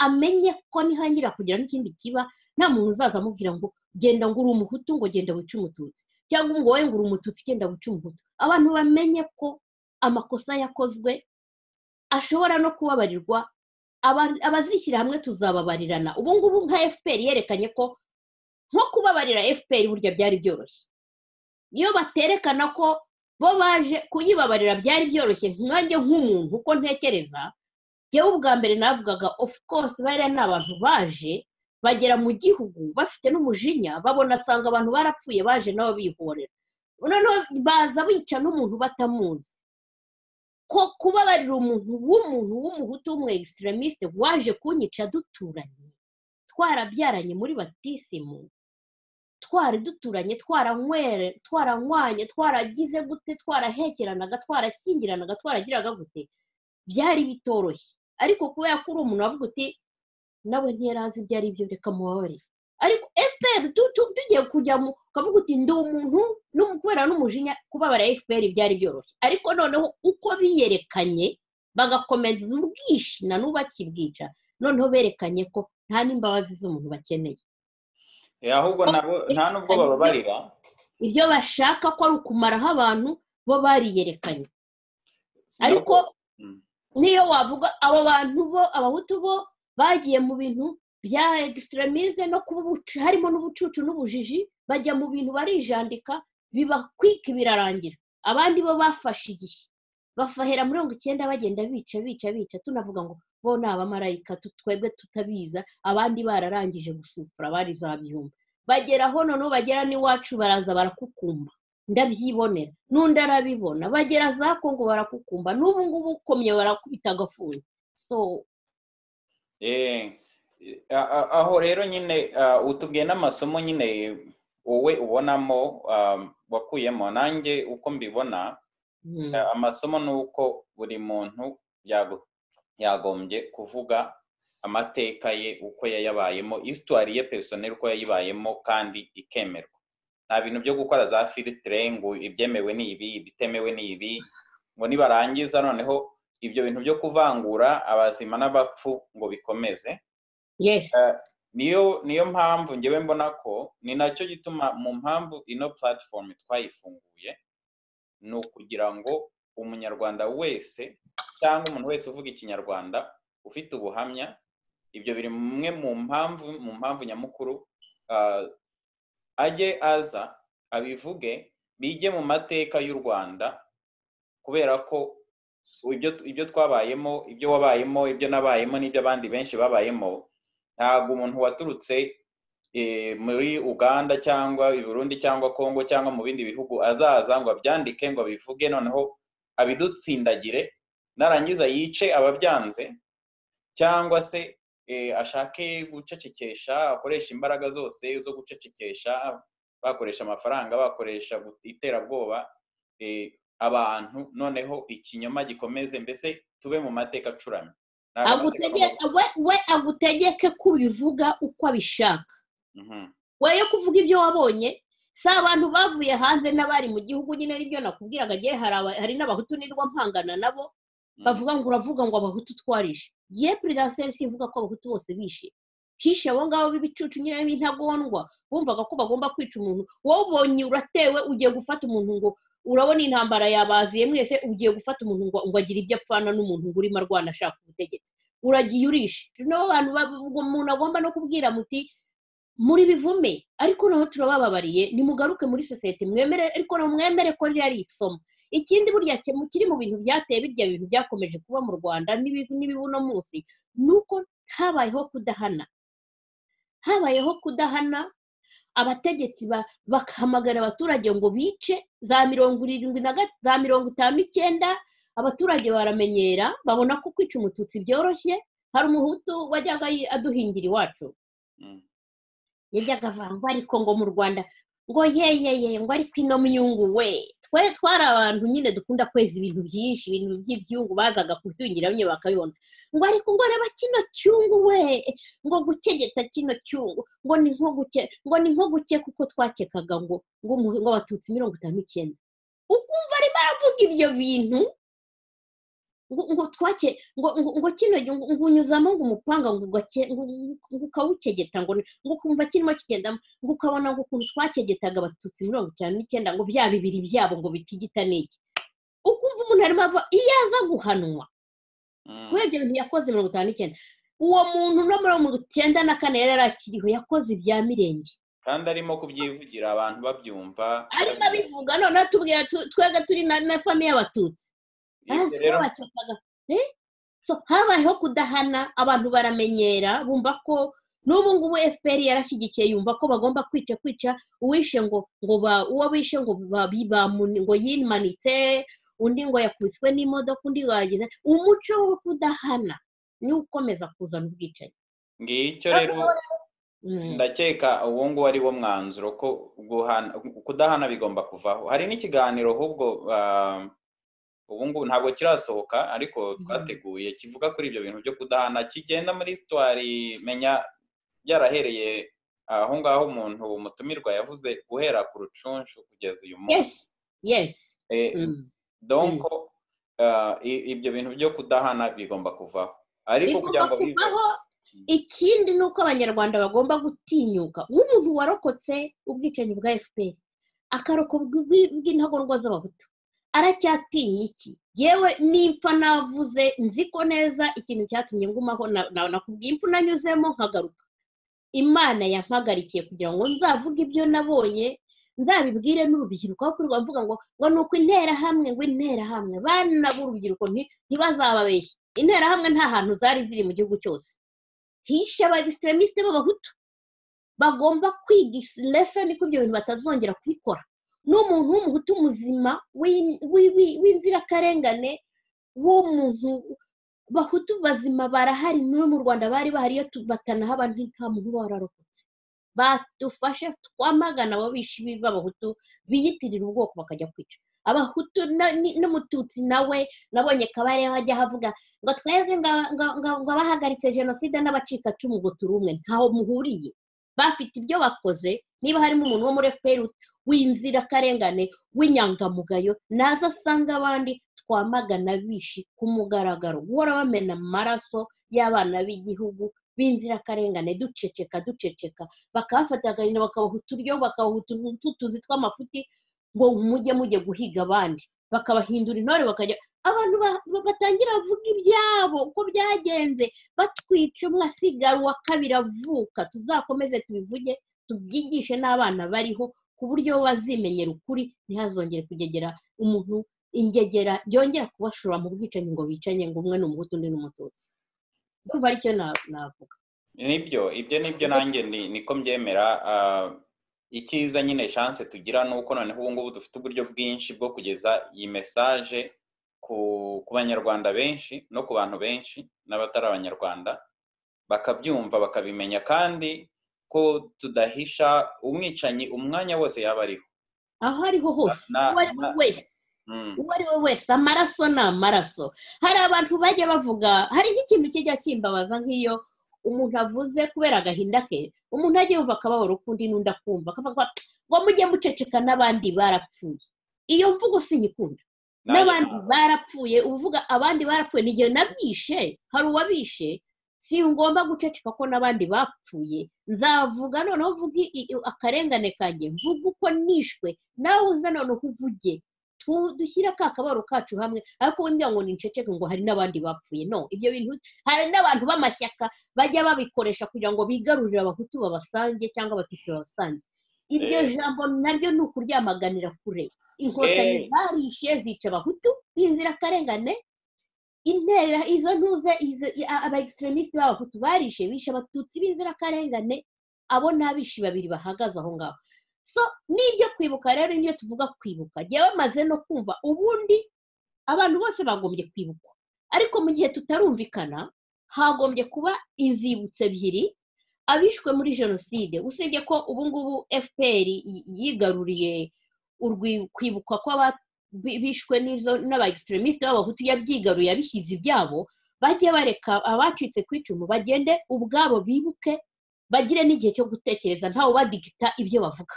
amenye ko nihangira kugira n'ikindi kiba nta muntu uzaza amubwira ngo genda ngo uri umuhutu ngo genda wice umututsi cyangwa ngo wowe ngo uri umututsi genda wice umuhutu abantu bamenye ko amakosa yakozwe ashobora no kubabarirwa abazishyira hamwe tuzababarirana ubu ngubu nka fpr yerekanye ko nko kubabarira fpr burya byari byoroshye iyo baterekana ko bo baje kuyibabarira byari byoroshye nkange nk'umuntu uko ntekereza yewe ubwa mbere navugaga of course bariya ni abantu baje bagera mu gihugu bafite n'umujinya babona asanga abantu barapfuye baje nabo bihorera noneho baza bica n'umuntu batamuzi ko kubabarira umuntu w'umuntu w'umuhutu w'umu egisitiramisite waje kunyica duturanye twarabyaranye muri batisimu twari duturanye twaranywere twaranywanye twaragize gute twarahekeranaga twarashyingiranaga twaragiraga gute byari bitoroshye ariko kubera ko uri umuntu wavuga uti nawe ntiyari azi ibyo ari byo reka mubabarire ariko fpr tugiye kujya mu kavuga uti ndi umuntu kubera n'umujinya kubabara fpr byari byoroshye ariko noneho uko biyerekanye bagakomeza ubwishi na n'ubu bakibwica noneho berekanye ko nta n'imbabazi z'umuntu bakeneye ahubwo nta n'ubwo bababarira ibyo bashaka ko ari ukumaraho abantu bo bariyerekanye ariko niyo wavuga abo bantu bo abahutu bo bagiye mu bintu bya egisitiramize no kuba harimo n'ubucucu n'ubujiji bajya mu bintu barijandika bibakwika birarangira abandi bo bafashe igihe bafahera mirongo icyenda bagenda bica bica bica tunavuga ngo bo ni abamarayika twebwe tutabiza abandi bararangije gusufura bari za bihumbi bagera aho noneho bagera n'iwacu baraza barakukumba ndabyibonera n'undi arabibona bagera za kongo barakukumba n'ubu ngubu ukomye barakubita agafuni so aho rero nyine utubwiye n'amasomo nyine wowe ubonamo wakuyemo nanjye uko mbibona amasomo ni uko buri muntu yagombye kuvuga amateka ye uko yayabayemo isitwari ye perisoneri uko yayibayemo kandi ikemerwa nta bintu byo gukora za filitire ngo ibyemewe ni ibi ibitemewe ni ibi ngo nibarangiza noneho ibyo bintu byo kuvangura abazima n'abapfu ngo bikomeze niyo mpamvu ngewe mbona ko ni nacyo gituma mu mpamvu ino platform twayifunguye ni ukugira ngo umunyarwanda wese cyangwa umuntu wese uvuga ikinyarwanda ufite ubuhamya ibyo biri mwe mu mpamvu mu mpamvu nyamukuru ajye aza abivuge bijye mu mateka y'u rwanda kubera ko ibyo twabayemo ibyo wabayemo ibyo nabayemo n'ibyo abandi benshi babayemo ntabwo umuntu waturutse muri uganda cyangwa i burundi cyangwa congo cyangwa mu bindi bihugu azaza ngo abyandike ngo abivuge noneho abidutsindagire narangiza yice ababyanze cyangwa se ashake gucecekesha akoresha imbaraga zose zo gucecekesha bakoresha amafaranga bakoresha iterabwoba abantu noneho ikinyoma gikomeze mbese tube mu mateka acuramye we agutegeke kubivuga uko abishaka we yo kuvuga ibyo wabonye si abantu bavuye hanze n'abari mu gihugu nyine n'ibyo nakubwiraga agiye hari n'abahutu nirwa mpangana nabo bavuga ngo uravuga ngo abahutu twarishe ye perezidansi si ivuga ko abahutu bose bishe hishe abo ngabo b'ibicucu nyine b'intagondwa bumvaga ko bagomba kwica umuntu wowe ubonye uratewe ugiye gufata umuntu ngo urabona intambara yabaziye mwese ugiye gufata umuntu ngo agire ibyo apfana n'umuntu ngo urimo arwana ashaka ubutegetsi uragiye urishe nabo bantu umuntu agomba no kubwira muti muri bivume ariko naho turabababariye nimugaruke muri sosiyete mwemere ariko naho mwemere ko ririya ari isomo ikindi burya kiri mu bintu byateye birya bintu byakomeje kuba mu rwanda n'ibibuno munsi ni uko habayeho kudahana habayeho kudahana abategetsi bagahamagara abaturage ngo bice za mirongo irindwi na za mirongo itanu icyenda abaturage baramenyera babona ko kwica umututsi byoroshye hari umuhutu wajyaga aduhingira iwacu yajyaga avangwa ariko ngo mu rwanda ngo yeyeye ngo ariko ino myungu we twe twari abantu nyine dukunda kweza ibintu byinshi ibintu by'ibyungu bazaga kubyungira nyine bakabibona ngo ariko ngo reba kino cyungu we ngo gukegeta kino cyungu ngo ni nko guke ngo ni nko guke kuko twakekaga ngo ngo abatutsi mirongo itanu icyenda ukumva arimo aravuga ibyo bintu ngo twake ngo kino ngo unyuzamo ngo umupanga ngo ukawukegeta ngo ukumva kirimo kigendamo ngo ukabona ngo ukuntu twakegetaga abatutsi mirongo itanu n'icyenda ngo bya bibiri byabo ngo bitigita n'iki ukumva umuntu arimo ava iyo aza guhanwa kuri ibyo bintu yakoze mirongo itanu n'icyenda uwo muntu no muri mirongo icyenda na kane yari akiriho yakoze ibya mirenge kandi arimo kubyivugira abantu babyumva arimo abivuga none atubwira twega turi na famiye y'abatutsi habayeho kudahana abantu baramenyera bumva ko n'ubu ngubu fpr yarashyigikiye yumva ko bagomba kwica kwica uwishe ngo ngo uwo bishe ngo ngo yimanitse undi ngo yakubiswe n'imodoka undi ngo yagize umuco wo kudahana niwo ukomeza kuzana ubwicanyi ngicyo rero ndakeka uwo nguwo ari wo mwanzuro ko kudahana bigomba kuvaho hari n'ikiganiro ahubwo ubu ngubu ntabwo kirasohoka ariko twateguye kivuga kuri ibyo bintu byo kudahana kigenda muri sitwari menya byarahereye aho ngaho umuntu umutumirwa yavuze guhera ku rucunshu kugeza uyu munsi donko ibyo bintu byo kudahana bigomba kuvaho ariko kugira ngo bivaho ikindi ni uko abanyarwanda bagomba gutinyuka nk'umuntu warokotse ubwicanyi bwa fpr akarokorwa bw'intagondwa z'abahutu aracyatinya iki yewe nimpfa navuze nzi ko neza ikintu cyatumye ngumaho nakubwiye impfu nanyuzemo nkagaruka imana yampagarikiye kugira ngo nzavuge ibyo nabonye nzabibwire n'urubyiruko kuko rwavuga ngo ngo ni uko interahamwe ngo interahamwe bana b'urubyiruko ntibazababeshye interahamwe nta hantu zari ziri mu gihugu cyose hishe abagisitiramisite b'abahutu bagomba kwiga lesoni ko ibyo bintu batazongera kubikora n'umuntu w'umuhutu muzima w'inzirakarengane w'umuntu bahutu bazima barahari no mu rwanda bari bahari iyo batanahaba nta muntu uba wararokotse badufashe twamagana abo bishi b'abahutu biyitirira ubwoko bakajya kwica abahutu n'umututsi nawe nabonye kabareho ajya havuga ngo twebwe ngo abahagaritse jenoside n'abacikacumu ngo turi umwe ntaho muhuriye bafite ibyo bakoze niba harimo umuntu wo muri efuperi w'inzirakarengane w'inyangamugayo naza asanga abandi twamagana bishi ku mugaragaro guhora bamena amaraso y'abana b'igihugu b'inzirakarengane duceceka duceceka bakabafata agahinda bakabahuta uryo bakabahuta utuzi tw'amafuti ngo mujye mujye guhiga abandi bakabahindura intore bakajya abantu batangira bavuga ibyabo uko byagenze batwica umwe asigara uwa kabiri avuka tuzakomeze tubivuge tubyigishe n'abana bariho ku buryo bazimenyera ukuri ntihazongere kugegera umuntu ingegera byongera kubashora mu bwicanyi ngo bicanye ngo umwe ni umuhutu undi ni umututsi ndumva aricyo navuga nibyo ibyo nibyo nanjye niko mbyemera icyiza nyine chance tugira ni uko noneho ubu ngubu dufite uburyo bwinshi bwo kugeza iyi mesaje ku banyarwanda benshi no ku bantu benshi n'abatari abanyarwanda bakabyumva bakabimenya kandi ko tudahisha umwicanyi umwanya wose yaba ariho aho ariho hose uwo ari we wese uwo ari we wese amaraso ni amaraso hari abantu bajya bavuga hari nk'ikintu kijya kimbabaza nk'iyo umuntu avuze kubera agahinda ke umuntu ajya yumva akababaro k'undi n'undi akumva akavuga ngo mujye muceceka n'abandi barapfuye iyo mvugo sinyikunda n'abandi barapfuye uvuga abandi barapfuye n'igihe nabishe hari uwabishe si ngomba guceceka ko n'abandi bapfuye nzavuga noneho mvuge akarengane kanjye mvuge uko nishwe nawe uze noneho uvuge dushyire ka kabaro kacu hamwe ariko wenda ngo niceceke ngo hari n'abandi bapfuye no ibyo bintu hari n'abantu b'amashyaka bajya babikoresha kugira ngo bigarurire abahutu babasange cyangwa abatutsi babasange iryo jambo naryo ni ukuryamaganira kure inkotanyi zarishe zica abahutu b'inzirakarengane intera izo ntuze aba egisitiramisite b'abahutu barishe bishe abatutsi b'inzirakarengane abo n'abishi babiri bahagaze aho ngaho so n'ibyo kwibuka rero niyo tuvuga kwibuka jya bamaze no kumva ubundi abantu bose bagombye kwibuka ariko mu gihe tutarumvikana hagombye kuba inzibutso ebyiri abishwe muri jenoside usibye ko ubu ngubu fpr yigaruriye kwibukwa kw'abishwe n'aba egisitiramisite b'abahutu yabyigaruye abishyize ibyabo bajye bareka abacitse ku icumu bagende ubwabo bibuke bagire n'igihe cyo gutekereza ntawe badigita ibyo bavuga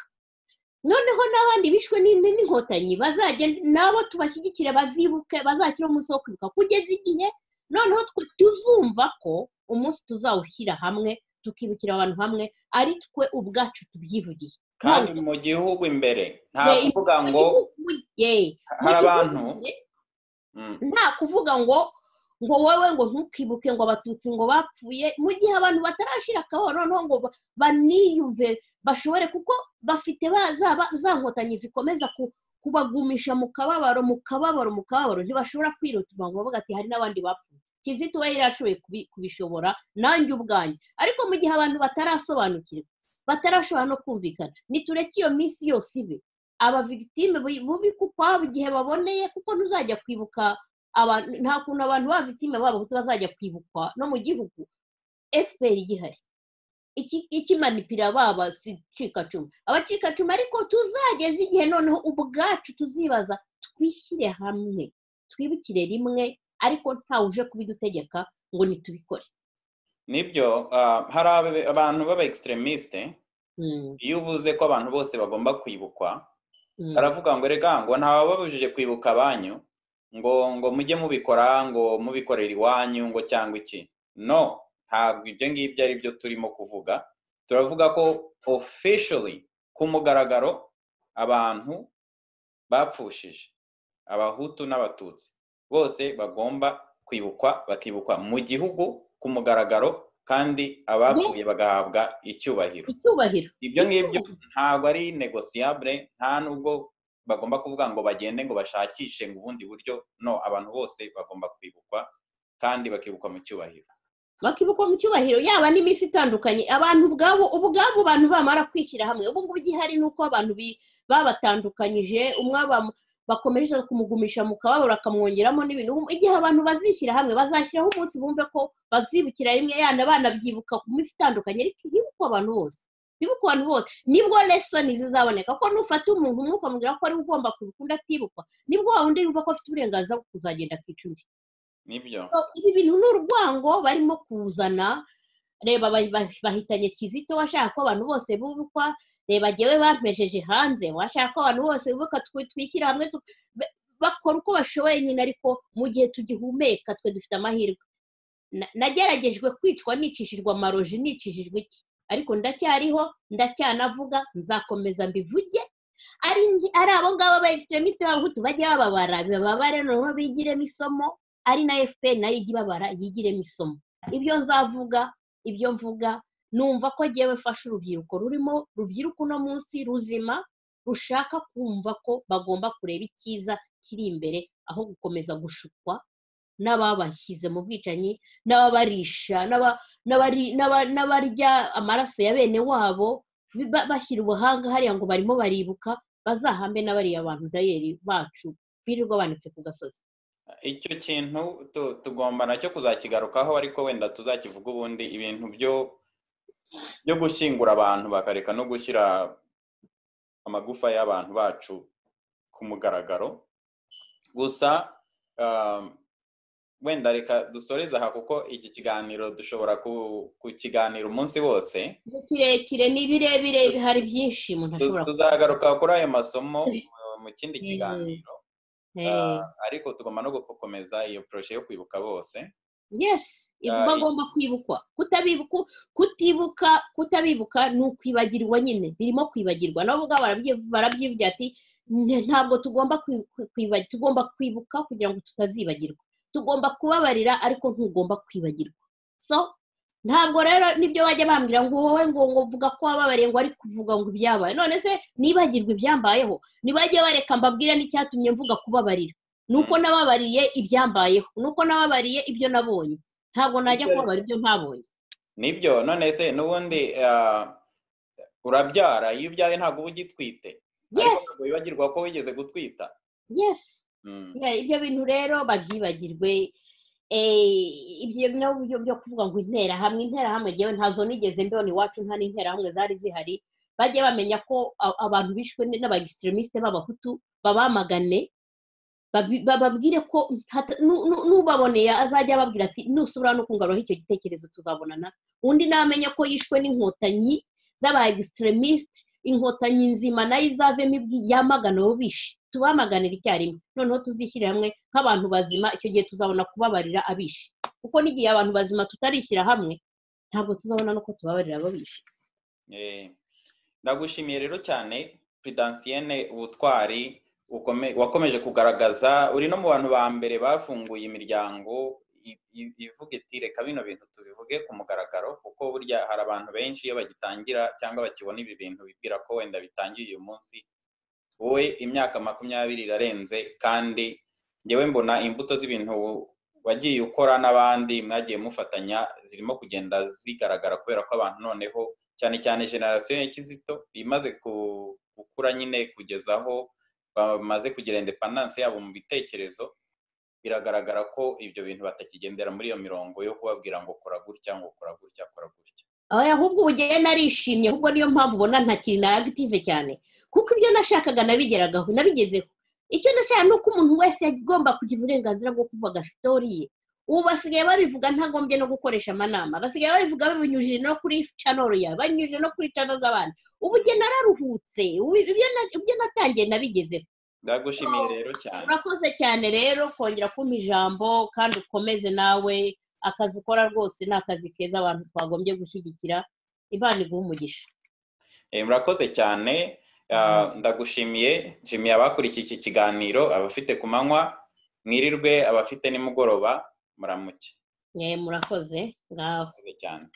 noneho n'abandi bishwe n'inkotanyi bazajya nabo tubashyigikire bazibuke bazakire umunsi wo kwibuka kugeza igihe noneho twe tuzumva ko umunsi tuzawushyira hamwe tukibukira abantu hamwe ari twe ubwacu tubyivugiye kandi mu gihugu imbere nta kuvuga ngo hari abantu nta kuvuga ngo ngo wowe ngo ntukibuke ngo abatutsi ngo bapfuye mu gihe abantu batarashyira akaboro noneho ngo baniyumve bashobore kuko bafite za nkotanyi zikomeza kubagumisha mu kababaro mu kababaro mu kababaro ntibashobora kwirutima ngo bavuga ati hari n'abandi bapfuye kizito we yari ashoboye kubishobora nanjye ubwanjye ariko mu gihe abantu batarasobanukirwa batarashobora no kumvikana nitureke iyo minsi yose ibe abavigitime bubikwa ukwabo igihe baboneye kuko ntuzajya kwibuka nta kuntu abantu b'abavitime b'abahutu bazajya kwibukwa no mu gihugu fpr igihari ikimanipira baba abacikacumu abacikacumu ariko tuzageze igihe noneho ubwacu tuzibaza twishyire hamwe twibukire rimwe ariko ntawe uje kubidutegeka ngo ntitubikore nibyo hari abantu b'aba egisitiramisite iyo uvuze ko abantu bose bagomba kwibukwa baravuga ngo reka ngo ntabababujije kwibuka abanyu ngo ngo mujye mubikora ngo mubikorera iwanyu ngo cyangwa iki no ntabwo ibyo ngibyo ari byo turimo kuvuga turavuga ko officially ku mugaragaro abantu bapfushije abahutu n'abatutsi bose bagomba kwibukwa bakibukwa mu gihugu ku mugaragaro kandi abapfuye bagahabwa icyubahiro icyubahiro ibyo ngibyo ntabwo ari negosiyabure nta nubwo bagomba kuvuga ngo bagende ngo bashakishe ngo ubundi buryo no abantu bose bagomba kwibukwa kandi bakibukwa mu cyubahiro bakibukwa mu cyubahiro yaba n'iminsi itandukanye abantu ubwabo ubwabo bantu bamara kwishyira hamwe ubu ngubu igihari ni uko abantu babatandukanyije umwe bakomeje kumugumisha mu kababaro bakamwongeramo n'ibintu igihe abantu bazishyira hamwe bazashyiraho umunsi bumve ko bazibukira rimwe yanda banabyibuka ku minsi itandukanye ariko hibukwa abantu bose hibukwa abantu bose nibwo lesoni zizaboneka ko nufata umuntu umwuka mubwira ko ari ugomba kubikunda atibukwa nibwo waba undi yumva ko afite uburenganzira bwo kuzagenda akica undi nibyo ibi bintu ni urwango barimo kuzana reba bahitanye kizito washaka ko abantu bose bubukwa reba ngewe bampejeje hanze washaka ko abantu bose bubuka twishyira hamwe bakora uko bashoboye nyine ariko mu gihe tugihumeka twe dufite amahirwe nageragejwe kwicwa nicishijwe amaroji nicishijwe iki ariko ndacyariho ndacyanavuga nzakomeza mbivuge ari abo ngabo ba egisitiremite b'abahutu bajya bababara bababare noneho bigiremo isomo ari na efuperi nayo ijya ibabara yigiremo isomo ibyo nzavuga ibyo mvuga numva ko ngewe fasha urubyiruko rurimo rubyiruka uno munsi ruzima rushaka kumva ko bagomba kureba icyiza kiri imbere aho gukomeza gushukwa n'ababashyize mu bwicanyi n'ababarisha n'abarya amaraso ya bene wabo bashyira ubuhanga hariya ngo barimo baribuka bazahambe n'abariya bantu dayeri bacu birirwa banditse ku gasozi icyo kintu tugomba nacyo kuzakigarukaho ariko wenda tuzakivuga ubundi ibintu byo byo gushyingura abantu bakareka no gushyira amagufa y'abantu bacu ku mugaragaro gusa wenda reka dusoreze aha kuko iki kiganiro dushobora kukiganira umunsi wose ni kirekire ni birebire hari byinshi umuntu ashobora tuzagaruka kuri ayo masomo mu kindi kiganiro ariko tugomba no gukomeza iyo poroje yo kwibuka bose yesi bagomba kwibukwa kutibuka kutabibuka ni ukwibagirwa nyine birimo kwibagirwa nabo ubwabo barabyivugira ati ntabwo tugomba tugomba kwibuka kugira ngo tutazibagirwa tugomba kubabarira ariko ntugomba kwibagirwa so ntabwo rero nibyo bajya bambwira ngo wowe ngo ngo vuga ko wababariye ngo ari kuvuga ngo ibyabaye none se nibagirwe ibyambayeho ntibajye bareka mbabwira n'icyatumye mvuga kubabarira ni uko nababariye ibyambayeho ni uko nababariye ibyo nabonye ntabwo najya kubabara ibyo ntabonye nibyo none se n'ubundi urabyara iyo ubyaye ntabwo uba ugitwite ntabwo wibagirwa ko wigeze gutwita yesi ibyo bintu rero babyibagirwe ibyo ni uburyo byo kuvuga ngo interahamwe interahamwe ngewe ntazo nigeze mbona iwacu nta n'interahamwe zari zihari bajye bamenya ko abantu bishwe n'aba egisitiremiste b'abahutu babamagane bababwire ko n'ubaboneye azajya ababwira ati nusubira no kungaruraho icyo gitekerezo tuzabonana undi namenye ko yishwe n'inkotanyi z'aba egisitiremiste inkotanyi nzima nayo izavemo yamagana abo bishe tubamaganira icyarimwe noneho tuzishyire hamwe nk'abantu bazima icyo gihe tuzabona kubabarira abishe kuko n'igihe abantu bazima tutarishyira hamwe ntabwo tuzabona nuko tubabarira abo bishe ndagushimiye rero cyane pridansiyene ubutwari wakomeje kugaragaza uri no mu bantu ba mbere bafunguye imiryango ivuga iti reka bino bintu tubivuge ku mugaragaro kuko burya hari abantu benshi iyo bagitangira cyangwa bakibona ibi bintu bibwira ko wenda bitangiye uyu munsi wowe imyaka makumyabiri irarenze kandi ngewe mbona imbuto z'ibintu wagiye ukora n'abandi mwagiye mufatanya zirimo kugenda zigaragara kubera ko abantu noneho cyane cyane generasiyo ya kizito imaze gukura nyine kugezaho bamaze kugira indepandanse yabo mu bitekerezo biragaragara ko ibyo bintu batakigendera muri iyo mirongo yo kubabwira ngo kora gutya ngo kora gutya kora gutya ahubwo ubugeni arishimye ahubwo niyo mpamvu ubona ntakiri na agitive cyane kuko ibyo nashakaga nabigeragaho nabigezeho icyo nashaka ni uko umuntu wese agomba kugira uburenganzira bwo kuvuga sitori ye ubu basigaye babivuga ntagombye no gukoresha amanama basigaye babivuga babinyujije no kuri canoro yawe banyujije no kuri cano z'abandi ubu njye nararuhutse ibyo natangiye nabigezeho ndagushimiye rero cyane urakoze cyane rero kongera kumpa ijambo kandi ukomeze nawe akazi ukora rwose ni akazi keza abantu twagombye gushyigikira imana iguha umugisha murakoze cyane ndagushimiye jimmy abakurikiye iki kiganiro abafite ku manywa mwirirwe abafite nimugoroba muramuke murakoze ngaho cyane